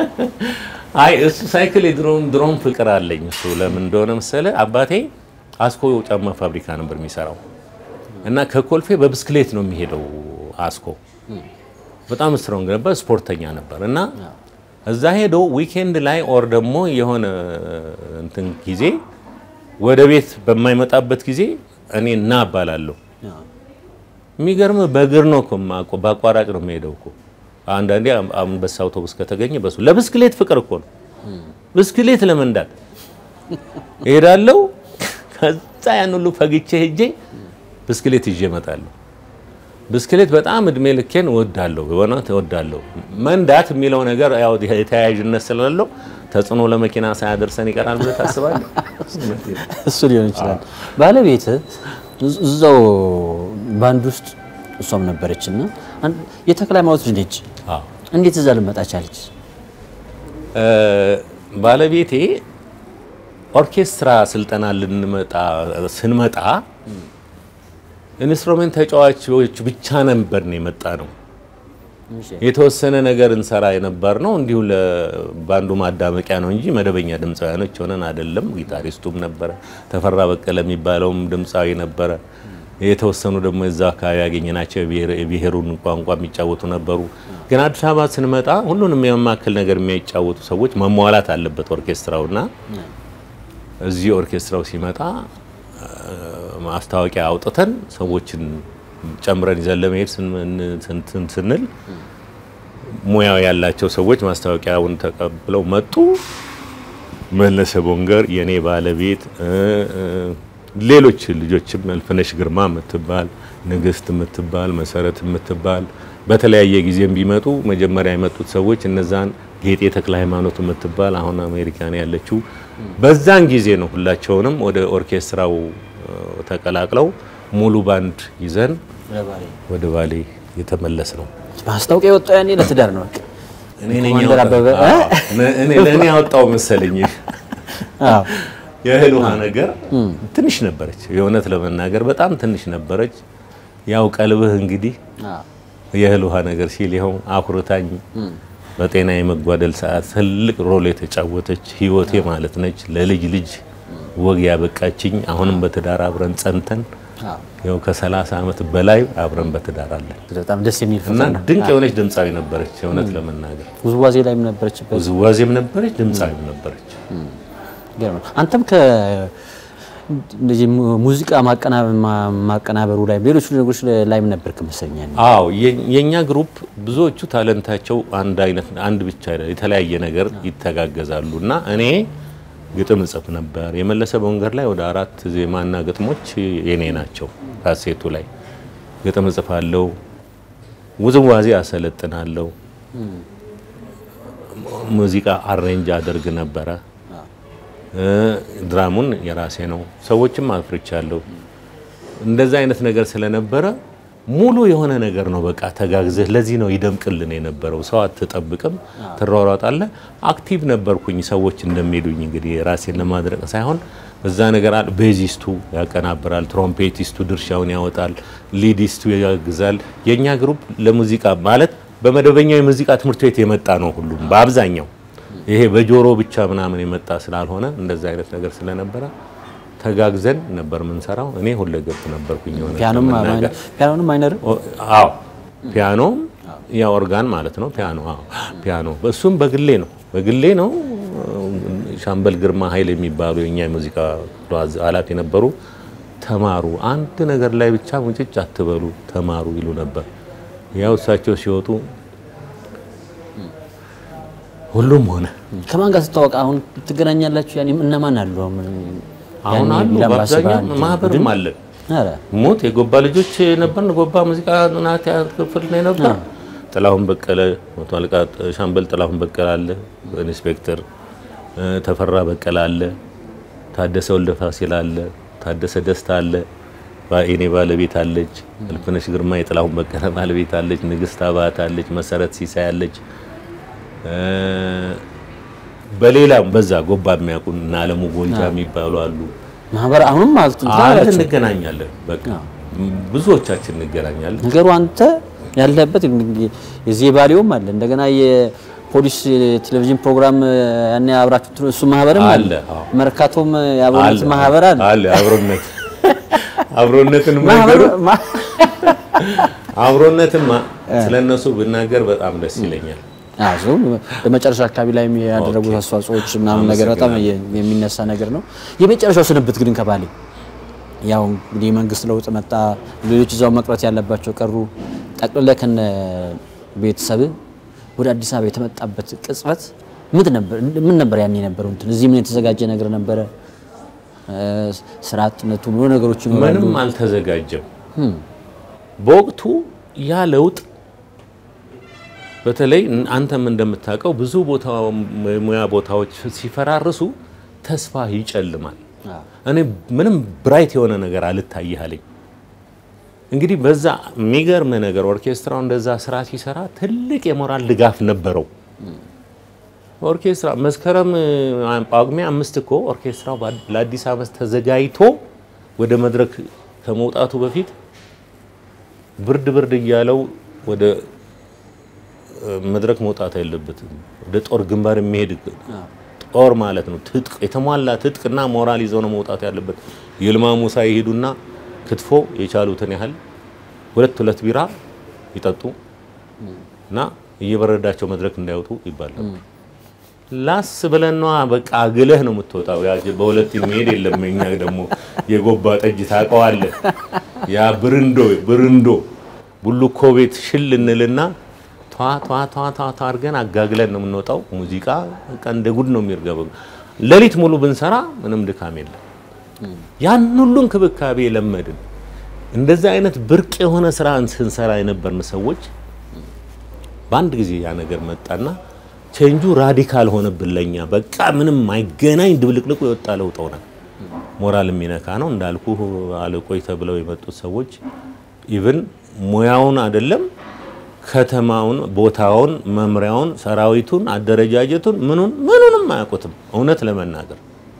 አይ እሱ ሳይክል የድሮም ድሮም ፍቅር አለኝ። እሱ ለምን እንደሆነ መሰለ አባቴ አስኮ ጫማ ፋብሪካ ነበር የሚሰራው እና ከኮልፌ በብስክሌት ነው የሚሄደው አስኮ። በጣም ስትሮንግ ነበር፣ ስፖርተኛ ነበር እና እዛ ሄዶ ዊኬንድ ላይ ኦር ደግሞ የሆነ እንትን ጊዜ ወደ ቤት በማይመጣበት ጊዜ እኔ እና እባላለሁ የሚገርም በእግር ነው እኮ የማውቀው፣ በአቋራጭ ነው የሚሄደው እኮ። አንዳንዴ አንበሳ አውቶቡስ ከተገኘ በሱ ለብስክሌት ፍቅር እኮ ነው። ብስክሌት ለመንዳት እሄዳለሁ። ከዛ ያን ሁሉ ፈግቼ ሄጄ ብስክሌት ይዤ እመጣለሁ። ብስክሌት በጣም እድሜ ልኬን እወዳለሁ፣ በእውነት እወዳለሁ። መንዳት የሚለው ነገር ያው የተያያዥነት ስላለው ተጽዕኖ ለመኪና ሳያደርሰን ይቀራል ብለህ ታስባለህ? እሱ ሊሆን ይችላል። ባለቤት እዛው ባንድ ውስጥ እሷም ነበረች እና አንድ- የተክለ ሃይማኖት ልጅ ነች። አዎ እንዴት እዛ ልመጣ ቻለች? እ፣ ባለቤቴ ኦርኬስትራ ስልጠና ልንመጣ ስንመጣ ኢንስትሩሜንት ተጫዋቾች ብቻ ነበር ነው የመጣ ነው። የተወሰነ ነገር እንሰራ የነበር ነው እንዲሁ ለባንዱ ማዳመቂያ ነው እንጂ መደበኛ ድምፃውያኖች ሆነን አይደለም። ጊታሪስቱም ነበረ፣ ተፈራ በቀለ የሚባለውም ድምፃዊ ነበረ። የተወሰኑ ደግሞ የዛ አካባቢ ያገኘናቸው የብሔር- የብሔሩን ቋንቋ የሚጫወቱ ነበሩ። ግን አዲስ አበባ ስንመጣ ሁሉንም የመማከል ነገር የሚያጫወቱ ሰዎች መሟላት አለበት ኦርኬስትራውና እዚህ ኦርኬስትራው ሲመጣ እ፣ ማስታወቂያ አውጥተን ሰዎችን ጨምረን ይዘን ለመሄድ ስን- ስን- ስንል ሙያው ያላቸው ሰዎች ማስታወቂያውን ተቀብለው መጡ። መለሰ ቦንገር የኔ ባለቤት እ፣ እ፣ ሌሎች ልጆችም እልፍነሽ ግርማ የምትባል ንግስት የምትባል መሰረት የምትባል በተለያየ ጊዜም ቢመጡ መጀመሪያ የመጡት ሰዎች እነዛን ጌጤ ተክለ ሃይማኖት የምትባል አሁን አሜሪካን ያለችው በዛን ጊዜ ነው ሁላቸውንም ወደ ኦርኬስትራው እ፣ ተቀላቅለው ሙሉ ባንድ ይዘን ወደ ባሌ የተመለስ ነው። ማስታወቂያ የወጣው ያኔ ለትዳር ነው። በቃ እኔ ነኝ ኮማንደር ያወጣ- አበበ እ? አዎ፣ እኔ ለእኔ ያወጣው መሰለኝ። አዎ የእህል ውሃ ነገር ትንሽ ነበረች፣ የእውነት ለመናገር በጣም ትንሽ ነበረች። ያው ቀልብህ እንግዲህ አዎ የእህል ውሃ ነገር ሲል ይኸው አኩርታኝ በጤና የመጓደል ሰዓት ትልቅ ሮል የተጫወተች ህይወቴ ማለት ነች። ለልጅ ልጅ ወግ ያበቃችኝ። አሁንም በትዳር አብረን ጸንተን አዎ ያው ከ30 ዓመት በላይ አብረን በትዳር አለን በጣም ደስ የሚል እና ፍቅር ነው። ድንቅ የሆነች ድምፃዊ ነበረች። የእውነት ለመናገር ውዝዋዜ ላይም ነበረችበት። ውዝዋዜም ነበረች፣ ድምፃዊም ነበረች። ይገርማል። አንተም ከ እንደዚህ mu- ሙዚቃ ማቀናበ- ማ- ማቀናበሩ ላይ ሌሎች ነገሮች ላይም ነበርክ መሰለኝ ያኔ። አዎ የ- የኛ ግሩፕ ብዙዎቹ ታለንታቸው አንድ አይነት አንድ ብቻ አይደለም፣ የተለያየ ነገር ይተጋገዛሉ እና እኔ ግጥም እጽፍ ነበር። የመለሰ በወንገር ላይ ወደ አራት ዜማና ግጥሞች የኔ ናቸው። ካሴቱ ላይ ግጥም እጽፋለሁ፣ ውዝዋዜ አሰለጥናለሁ፣ ሙዚቃ አሬንጅ አደርግ ነበረ። እ፣ ድራሙን የራሴ ነው። ሰዎችም አፍርቻለሁ። እንደዛ አይነት ነገር ስለነበረ ሙሉ የሆነ ነገር ነው። በቃ ተጋግዘህ ለዚህ ነው ይደምቅልን የነበረው። ሰው አትጠብቅም፣ ትሯሯጣለህ። አክቲቭ ነበርኩኝ። ሰዎች እንደሚሉኝ እንግዲህ ራሴን ለማድረቅ ሳይሆን እዛ ነገር አለ። ቤዚስቱ ያቀናብራል፣ ትሮምፔቲስቱ ድርሻውን ያወጣል፣ ሊዲስቱ ያግዛል። የእኛ ግሩፕ ለሙዚቃ ማለት በመደበኛው የሙዚቃ ትምህርት ቤት የመጣ ነው ሁሉም በአብዛኛው ይሄ በጆሮ ብቻ ምናምን የመጣ ስላልሆነ እንደዛ አይነት ነገር ስለነበረ ተጋግዘን ነበር የምንሰራው። እኔ ሁለገብ ነበርኩኝ። የሆነ ፒያኖም ለመናገር። ፒያኖንም አይነርም ኦ- አዎ ፒያኖም ያ ኦርጋን ማለት ነው። ፒያኖ አዎ ፒያኖ እሱም በግሌ ነው በግሌ ነው። ሻምበል ግርማ ኃይል የሚባሉ የኛ የሙዚቃ ክፍል ኃላፊ የነበሩ ተማሩ፣ አንድ ነገር ላይ ብቻ ሙጭጭ አትበሉ ተማሩ ይሉ ነበር። ያው እሳቸው ሲወጡ ሁሉም ሆነ። ከማን ጋር ስትታወቅ አሁን ትገናኛላችሁ? ያኔ እነማን አሉ? አሁን አሁን ያኔ አሉ ቢላምባሲ በአብዛኛው ባንድ ማህበርም ቡድን? አለን። ኧረ ሞት የጎባ ልጆች ነበርን። ጎባ ሙዚቃ ናት ክፍል ነው ነበር። ጥላሁን በቀለ መቶ አለቃ ሻምበል ጥላሁን በቀለ አለ፣ ኢንስፔክተር እ፣ ተፈራ በቀለ አለ፣ ታደሰ ወልደ ፋሲል አለ፣ ታደሰ ደስታ አለ፣ ባ- የኔ ባለቤት አለች፣ እልፍነሽ ግርማ የጥላሁን በቀለ ባለቤት አለች፣ ንግስት አባት አለች፣ መሰረት ሲሳይ አለች። እ፣ በሌላም በዛ ጎባ የሚያውቁን እና አለሙ ጎንጃ የሚባሉ አሉ። ማህበር አሁንም ማለት እንትን አለ አላችሁ? እንገናኛለን። በቃ ብዙዎቻችን እንገናኛለን። ነገሩ አንተ ያለህበት እንግዲህ የዚህ ባሊውም አለ እንደገና የፖሊስ ቴሌቪዥን ፕሮግራም ያኔ አብራችሁ ትሩ- እሱ ማህበርም አለ አለ፣ አዎ። መርካቶም የአብሮነት ማህበር አለ አለ አብሮነት አብሮነትን ማህበሩ ነገር ማ- አብሮነትማ ስለነሱ ብናገር በጣም ደስ ይለኛል። አዎ እሱ በመጨረሻ አካባቢ ላይ ያደረጉት አስተዋጽኦዎች ምናምን ነገር በጣም የ- የሚነሳ ነገር ነው። የመጨረሻው ስንብት ግን ከባሌ ያው እንግዲህ የመንግስት ለውጥ መጣ፣ ሌሎች እዛው መቅረት ያለባቸው ቀሩ። ጠቅልለ ከነ ቤተሰብ ወደ አዲስ አበባ የተመጣበት ቅጽበት ምን ነበር? ምን ነበር ያኔ የነበረው እንትን እዚህ ምን የተዘጋጀ ነገር ነበረ? እ፣ ስራ አጥነቱ ብዙ ነገሮች ይኖራሉ። ምንም አልተዘጋጀም። በወቅቱ ያ ለውጥ በተለይ አንተም እንደምታውቀው ብዙ ቦታ ሙያ ቦታዎች ሲፈራርሱ ተስፋ ይጨልማል። እኔ ምንም ብራይት የሆነ ነገር አልታይህ አለኝ። እንግዲህ በዛ የሚገርም ነገር ኦርኬስትራው እንደዛ ስራ ሲሰራ ትልቅ የሞራል ድጋፍ ነበረው። ኦርኬስትራ መስከረም ጳጉሜ አምስት እኮ ኦርኬስትራው ለአዲስ ዓመት ተዘጋጅቶ ወደ መድረክ ከመውጣቱ በፊት ብርድ ብርድ እያለው ወደ መድረክ መውጣት አይለበትም። ወደ ጦር ግንባር የሚሄድ ጦር ማለት ነው። ትጥቅ የተሟላ ትጥቅና ሞራል ይዘው ነው መውጣት ያለበት። ይልማ ሙሳ ይሄዱና ክትፎ የቻሉትን ያህል ሁለት ሁለት ቢራ ይጠጡ እና እየበረዳቸው መድረክ እንዳይወጡ ይባላል። ላስ ብለን ነዋ በቃ አግለህ ነው የምትወጣው። ያ በሁለት መሄድ የለም። እኛ ደግሞ የጎባ ጠጅ ታውቀዋለህ። ያ ብርንዶ ብርንዶ ቡሉኮ ቤት ሽል እንልና ቷ ቷ ቷ ቷ ቷ አድርገን አጋግለን ነው የምንወጣው። ሙዚቃ በቃ እንደ ጉድ ነው የሚርገበው። ሌሊት ሙሉ ብንሰራ ምንም ድካም የለም። ያን ሁሉ እንክብካቤ የለመድን እንደዚህ አይነት ብርቅ የሆነ ስራ ስንሰራ የነበርን ሰዎች በአንድ ጊዜ ያ ነገር መጣና ቼንጁ ራዲካል ሆነብን ለኛ። በቃ ምንም አይገናኝ ድብልቅልቁ የወጣ ለውጥ ሆነ። ሞራል የሚነካ ነው እንዳልኩ አለቆይ ተብለው የመጡት ሰዎች ኢቭን ሙያውን አይደለም ከተማውን፣ ቦታውን፣ መምሪያውን፣ ሰራዊቱን፣ አደረጃጀቱን ምኑን ምኑንም አያውቁትም። እውነት ለመናገር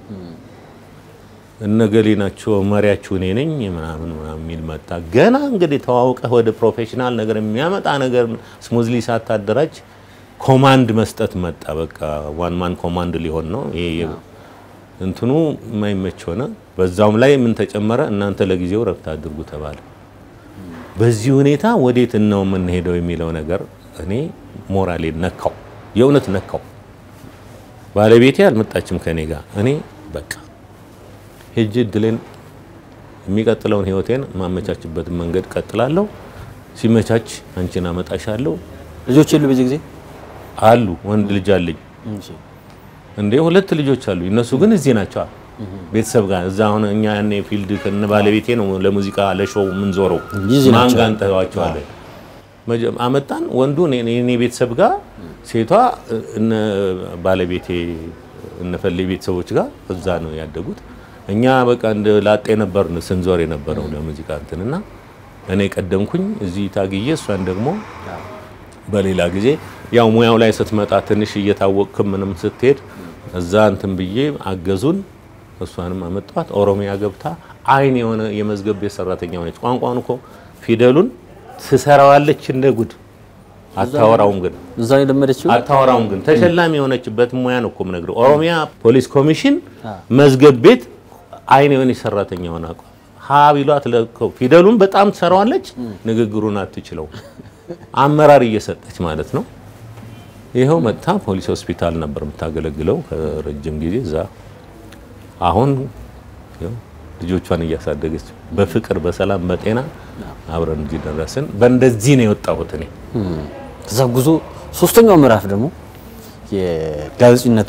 እነገሌ ናቸው መሪያችሁ እኔ ነኝ ምናምን ምናምን የሚል መጣ። ገና እንግዲህ ተዋውቀህ ወደ ፕሮፌሽናል ነገር የሚያመጣ ነገር ስሙዝሊ ሳታደራጅ ኮማንድ መስጠት መጣ። በቃ ዋን ማን ኮማንድ ሊሆን ነው ይሄ እንትኑ የማይመች ሆነ። በዛውም ላይ ምን ተጨመረ? እናንተ ለጊዜው ረፍት አድርጉ ተባለ። በዚህ ሁኔታ ወዴት ነው የምንሄደው የሚለው ነገር እኔ ሞራሌ ነካው፣ የእውነት ነካው። ባለቤቴ አልመጣችም ከኔ ጋር። እኔ በቃ ሄጅ እድሌን የሚቀጥለውን ህይወቴን ማመቻችበትን መንገድ ቀጥላለሁ። ሲመቻች አንቺን አመጣሻለሁ። ልጆች የሉ በዚህ ጊዜ አሉ ወንድ ልጅ አለኝ እንዴ ሁለት ልጆች አሉ። እነሱ ግን እዚህ ናቸው ቤተሰብ ጋር እዛ አሁን እኛ ያኔ ፊልድ ከነ ባለቤቴ ነው ለሙዚቃ ለሾው የምንዞረው። እዚህ ማን ናቸው። ጋር እንተዋቸዋለን? መጀ- አመጣን ወንዱ እኔ እኔ ቤተሰብ ጋር፣ ሴቷ እነ ባለቤቴ እነ ፈሌ ቤተሰቦች ጋር እዛ ነው ያደጉት። እኛ በቃ እንደ ላጤ ነበርን ስንዞር የነበረው ለሙዚቃ እንትንና እኔ ቀደምኩኝ እዚህ ታግዬ እሷን ደግሞ በሌላ ጊዜ ያው ሙያው ላይ ስትመጣ ትንሽ እየታወቅክም ምንም ስትሄድ እዛ እንትን ብዬ አገዙን። እሷንም አመጣት። ኦሮሚያ ገብታ አይን የሆነ የመዝገብ ቤት ሰራተኛ ሆነች። ቋንቋን እኮ ፊደሉን ትሰራዋለች እንደ ጉድ። አታወራውም ግን እዛ ነው የለመደችው። አታወራውም ግን ተሸላሚ የሆነችበት ሙያ ነው እኮ የምነግርህ። ኦሮሚያ ፖሊስ ኮሚሽን መዝገብ ቤት አይን የሆነች ሰራተኛ ሆና እኮ ሀ ቢሏት ለኮ ፊደሉን በጣም ትሰራዋለች፣ ንግግሩን አትችለው። አመራር እየሰጠች ማለት ነው። ይኸው መጥታ ፖሊስ ሆስፒታል ነበር የምታገለግለው ከረጅም ጊዜ እዛ። አሁን ይኸው ልጆቿን እያሳደገች በፍቅር በሰላም በጤና አብረን እዚህ ደረስን። በእንደዚህ ነው የወጣሁት እኔ። ከዛ ጉዞ ሶስተኛው ምዕራፍ ደግሞ የጋዜጠኝነቱ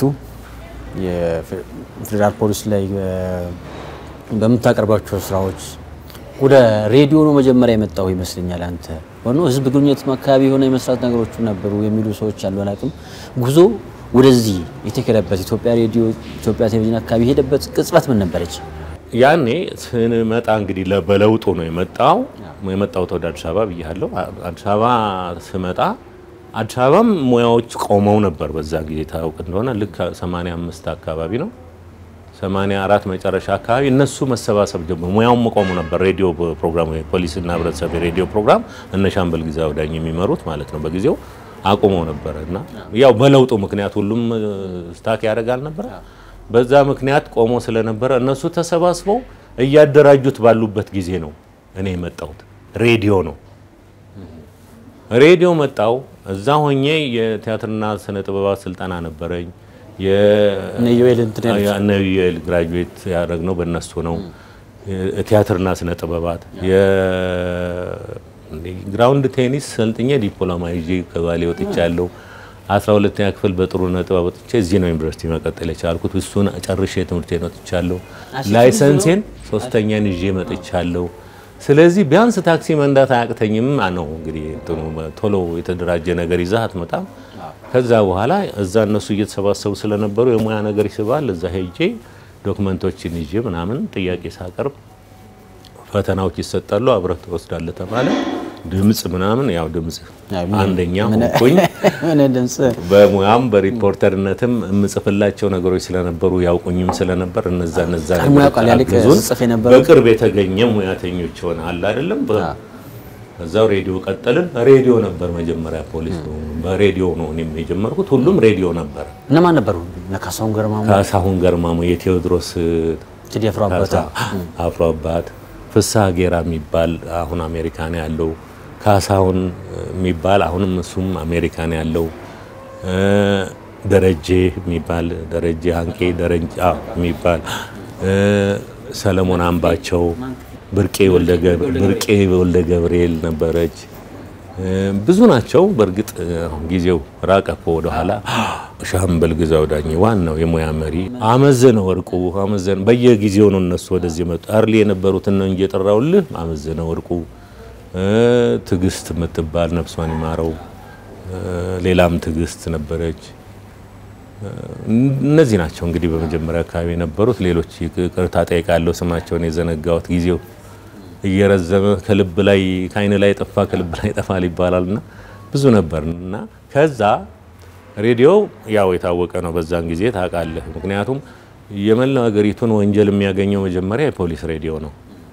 የፌዴራል ፖሊስ ላይ እ፣ በምታቀርባቸው ስራዎች ወደ ሬዲዮ ነው መጀመሪያ የመጣው ይመስለኛል። አንተ ሆኖ ህዝብ ግንኙነት አካባቢ የሆነ የመስራት ነገሮች ነበሩ የሚሉ ሰዎች አሉ። አላውቅም። ጉዞ ወደዚህ የተከለበት ኢትዮጵያ ሬዲዮ፣ ኢትዮጵያ ቴሌቪዥን አካባቢ የሄደበት ቅጽበት ምን ነበረች? ያኔ ስንመጣ እንግዲህ ለ- በለውጡ ነው የመጣው የመጣሁት ወደ አዲስ አበባ ብያለሁ። አ- አዲስ አበባ ስመጣ አዲስ አበባም ሙያዎች ቆመው ነበር በዛ ጊዜ ታውቅ እንደሆነ ልክ 85 አካባቢ ነው 84 መጨረሻ አካባቢ እነሱ መሰባሰብ ጀመሩ። ሙያውም ቆሙ ነበር። ሬዲዮ ፕሮግራም ፖሊስና ህብረተሰብ የሬዲዮ ፕሮግራም እነ ሻምበል ግዛው ዳኝ የሚመሩት ማለት ነው በጊዜው አቁመው ነበረ እና ያው በለውጡ ምክንያት ሁሉም እ፣ ስታክ ያደርጋል ነበረ በዛ ምክንያት ቆሞ ስለነበረ እነሱ ተሰባስበው እያደራጁት ባሉበት ጊዜ ነው እኔ የመጣሁት። ሬዲዮ ነው ሬዲዮ መጣው። እዛ ሆኜ የቲያትርና ስነ ጥበባት ስልጠና ነበረኝ። እነ ዮኤል እንትን ያሉት። እነ ዮኤል ግራጁዌት ያደረግነው በእነሱ ነው። ቲያትርና ስነ ጥበባት የግራውንድ ቴኒስ ሰልጥኜ ዲፕሎማ ይዤ ከባሌ ወጥቻለሁ። አስራ ሁለተኛ ክፍል በጥሩ ነጥብ ወጥቼ እዚህ ነው ዩኒቨርሲቲ መቀጠል የቻልኩት። እሱን ጨርሼ ትምህርቴን ወጥቻለሁ። ላይሰንሴን ሶስተኛን ይዤ መጥቻለሁ። ስለዚህ ቢያንስ ታክሲ መንዳት አያቅተኝም ነው እንግዲህ እንትኑ ቶሎ የተደራጀ ነገር ይዘህ አትመጣም። ከዛ በኋላ እዛ እነሱ እየተሰባሰቡ ስለነበሩ የሙያ ነገር ይስባል። እዛ ሄጄ ዶክመንቶችን ይዤ ምናምን ጥያቄ ሳቀርብ ፈተናዎች ይሰጣሉ፣ አብረህ ትወስዳለህ ተባለ። ድምፅ ምናምን ያው ድምፅ አንደኛ ሆንኩኝ። ምን ድምፅ በሙያም በሪፖርተርነትም የምጽፍላቸው ነገሮች ስለነበሩ ያውቁኝም ስለነበር እነዛ እነዛ ቀድሞ ነገሮች ያውቃል ያልክ አግዙን። ጽፍ የነበረው? በቅርብ የተገኘ ሙያተኞች ሆነ አለ አይደለም። በ- ከዛው ሬዲዮ ቀጠልን። ሬዲዮ ነበር መጀመሪያ ፖሊስ ነው። በሬዲዮ ነው እኔም የጀመርኩት። ሁሉም ሬዲዮ ነበር። እነማን ነበሩ? እነ ካሳሁን ገርማሞ፣ ካሳሁን ገርማሞ፣ የቴዎድሮስ ቴዲ አፍሮ አባታ፣ አፍሮ አባት፣ ፍስሐ ጌራ የሚባል አሁን አሜሪካን ያለው ካሳሁን የሚባል አሁንም እሱም አሜሪካን ያለው እ፣ ደረጀ የሚባል ደረጀ አንቄ ደረጃ የሚባል እ፣ ሰለሞን አምባቸው፣ ብርቄ ወልደ ገብ- ብርቄ ወልደ ገብርኤል ነበረች። እ፣ ብዙ ናቸው። በእርግጥ እ፣ አሁን ጊዜው ራቀ እኮ ወደኋላ። ሻምበል ግዛው ዳኜ ዋናው የሙያ መሪ፣ አመዘነ ወርቁ አመዘነ በየጊዜው ነው እነሱ ወደዚህ መጡ። አርሊ የነበሩትን ነው እንጂ የጠራውልህ አመዘነ ወርቁ እ፣ ትዕግስት የምትባል ነፍሷን ይማረው እ፣ ሌላም ትዕግስት ነበረች። እ፣ እነዚህ ናቸው እንግዲህ በመጀመሪያ አካባቢ የነበሩት። ሌሎች ይቅርታ ጠይቃለሁ ስማቸውን የዘነጋሁት ጊዜው እየረዘመ ከልብ ላይ ከአይን ላይ ጠፋ ከልብ ላይ ጠፋል ይባላል እና ብዙ ነበር እና ከዛ ሬዲዮ ያው የታወቀ ነው በዛን ጊዜ ታውቃለህ። ምክንያቱም የመላው ሀገሪቱን ወንጀል የሚያገኘው መጀመሪያ የፖሊስ ሬዲዮ ነው።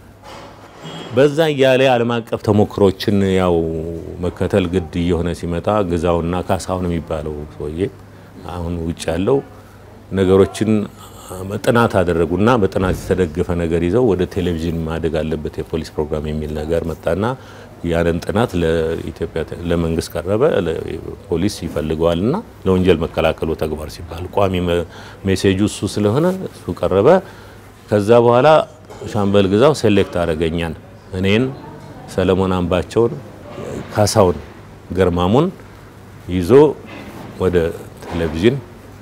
በዛ እያለ ዓለም አቀፍ ተሞክሮችን ያው መከተል ግድ እየሆነ ሲመጣ ግዛውና ካሳሁን የሚባለው ሰውዬ አሁን ውጭ ያለው ነገሮችን ጥናት አደረጉና በጥናት የተደገፈ ነገር ይዘው ወደ ቴሌቪዥን ማደግ አለበት የፖሊስ ፕሮግራም የሚል ነገር መጣና ያንን ጥናት ለኢትዮጵያ ለመንግስት ቀረበ። ፖሊስ ይፈልገዋልና ለወንጀል መከላከሉ ተግባር ሲባል ቋሚ መ- ሜሴጁ እሱ ስለሆነ እሱ ቀረበ። ከዛ በኋላ ሻምበል ግዛው ሴሌክት አደረገኛን እኔን፣ ሰለሞን አምባቸውን፣ ካሳውን ገርማሙን ይዞ ወደ ቴሌቪዥን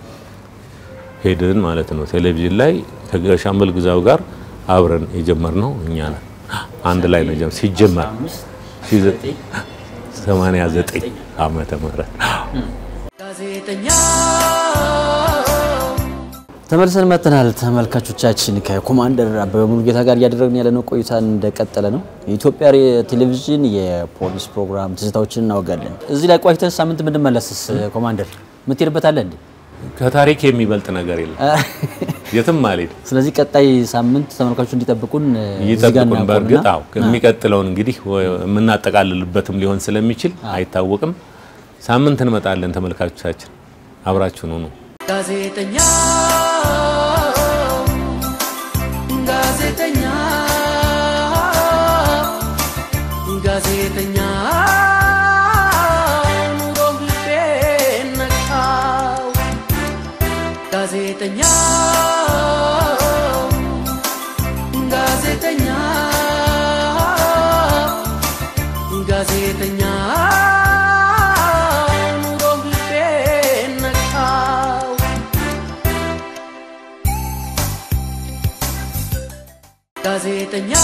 ሄድን ማለት ነው። ቴሌቪዥን ላይ ከሻምበል ግዛው ጋር አብረን የጀመርነው እኛ ነን። አንድ ላይ ነው የጀመር- ሲጀመር 89 ዓመተ ምህረት ጋዜጠኛ ተመልሰን መጥተናል። ተመልካቾቻችን ከኮማንደር አበበ ሙሉጌታ ጋር እያደረግን ያለነው ቆይታ እንደቀጠለ ነው። የኢትዮጵያ ሬ- ቴሌቪዥን የፖሊስ ፕሮግራም ትዝታዎችን እናወጋለን። እዚህ ላይ ቆይተን ሳምንት ብንመለስስ ኮማንደር ምትሄድበት አለ እንዴ? ከታሪክ የሚበልጥ ነገር የለም። የትም አልሄድም። ስለዚህ ቀጣይ ሳምንት ተመልካቾች እንዲጠብቁን እ፣ እዚህ ጋር ይጠብቁን። እናቆምና- በእርግጥ አዎ የሚቀጥለውን እንግዲህ ወ- የምናጠቃልልበትም ሊሆን ስለሚችል አይታወቅም። ሳምንት እንመጣለን። ተመልካቾቻችን አብራችሁን ሁኑ። ጋዜጠኛ ጋዜጠኛ ጋዜጠኛ ኑሮም ልቤን ነካው ጋዜጠኛ ጋዜጠኛ ጋዜጠኛ ኑሮም ልቤን ነካው ጋዜጠኛ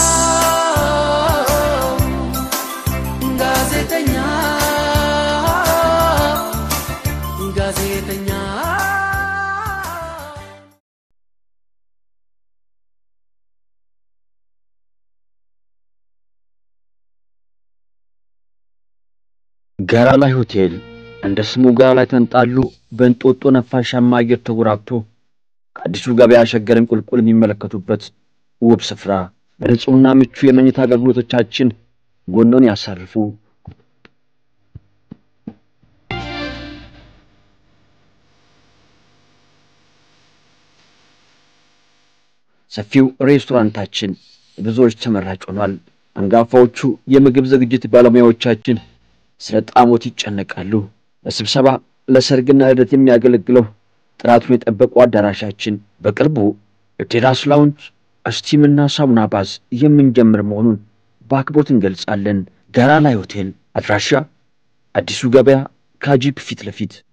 ጋዜጠኛ ጋዜጠኛ ጋራ ላይ ሆቴል እንደ ስሙ ጋራ ላይ ተንጣሉ በእንጦጦ ነፋሻማ አየር ተጎራብቶ ከአዲሱ ገበያ ሸገርን ቁልቁል የሚመለከቱበት ውብ ስፍራ በንጹህና ምቹ የመኝታ አገልግሎቶቻችን ጎኖን ያሳርፉ። ሰፊው ሬስቶራንታችን ብዙዎች ተመራጭ ሆኗል። አንጋፋዎቹ የምግብ ዝግጅት ባለሙያዎቻችን ስለ ጣዕሞት ይጨነቃሉ። ለስብሰባ ለሰርግና ልደት የሚያገለግለው ጥራቱን የጠበቀው አዳራሻችን በቅርቡ የቴራስ ላውንጅ እስቲምና ሳሙና ባዝ የምንጀምር መሆኑን በአክብሮት እንገልጻለን። ጋራ ላይ ሆቴል አድራሻ አዲሱ ገበያ ካጂፕ ፊት ለፊት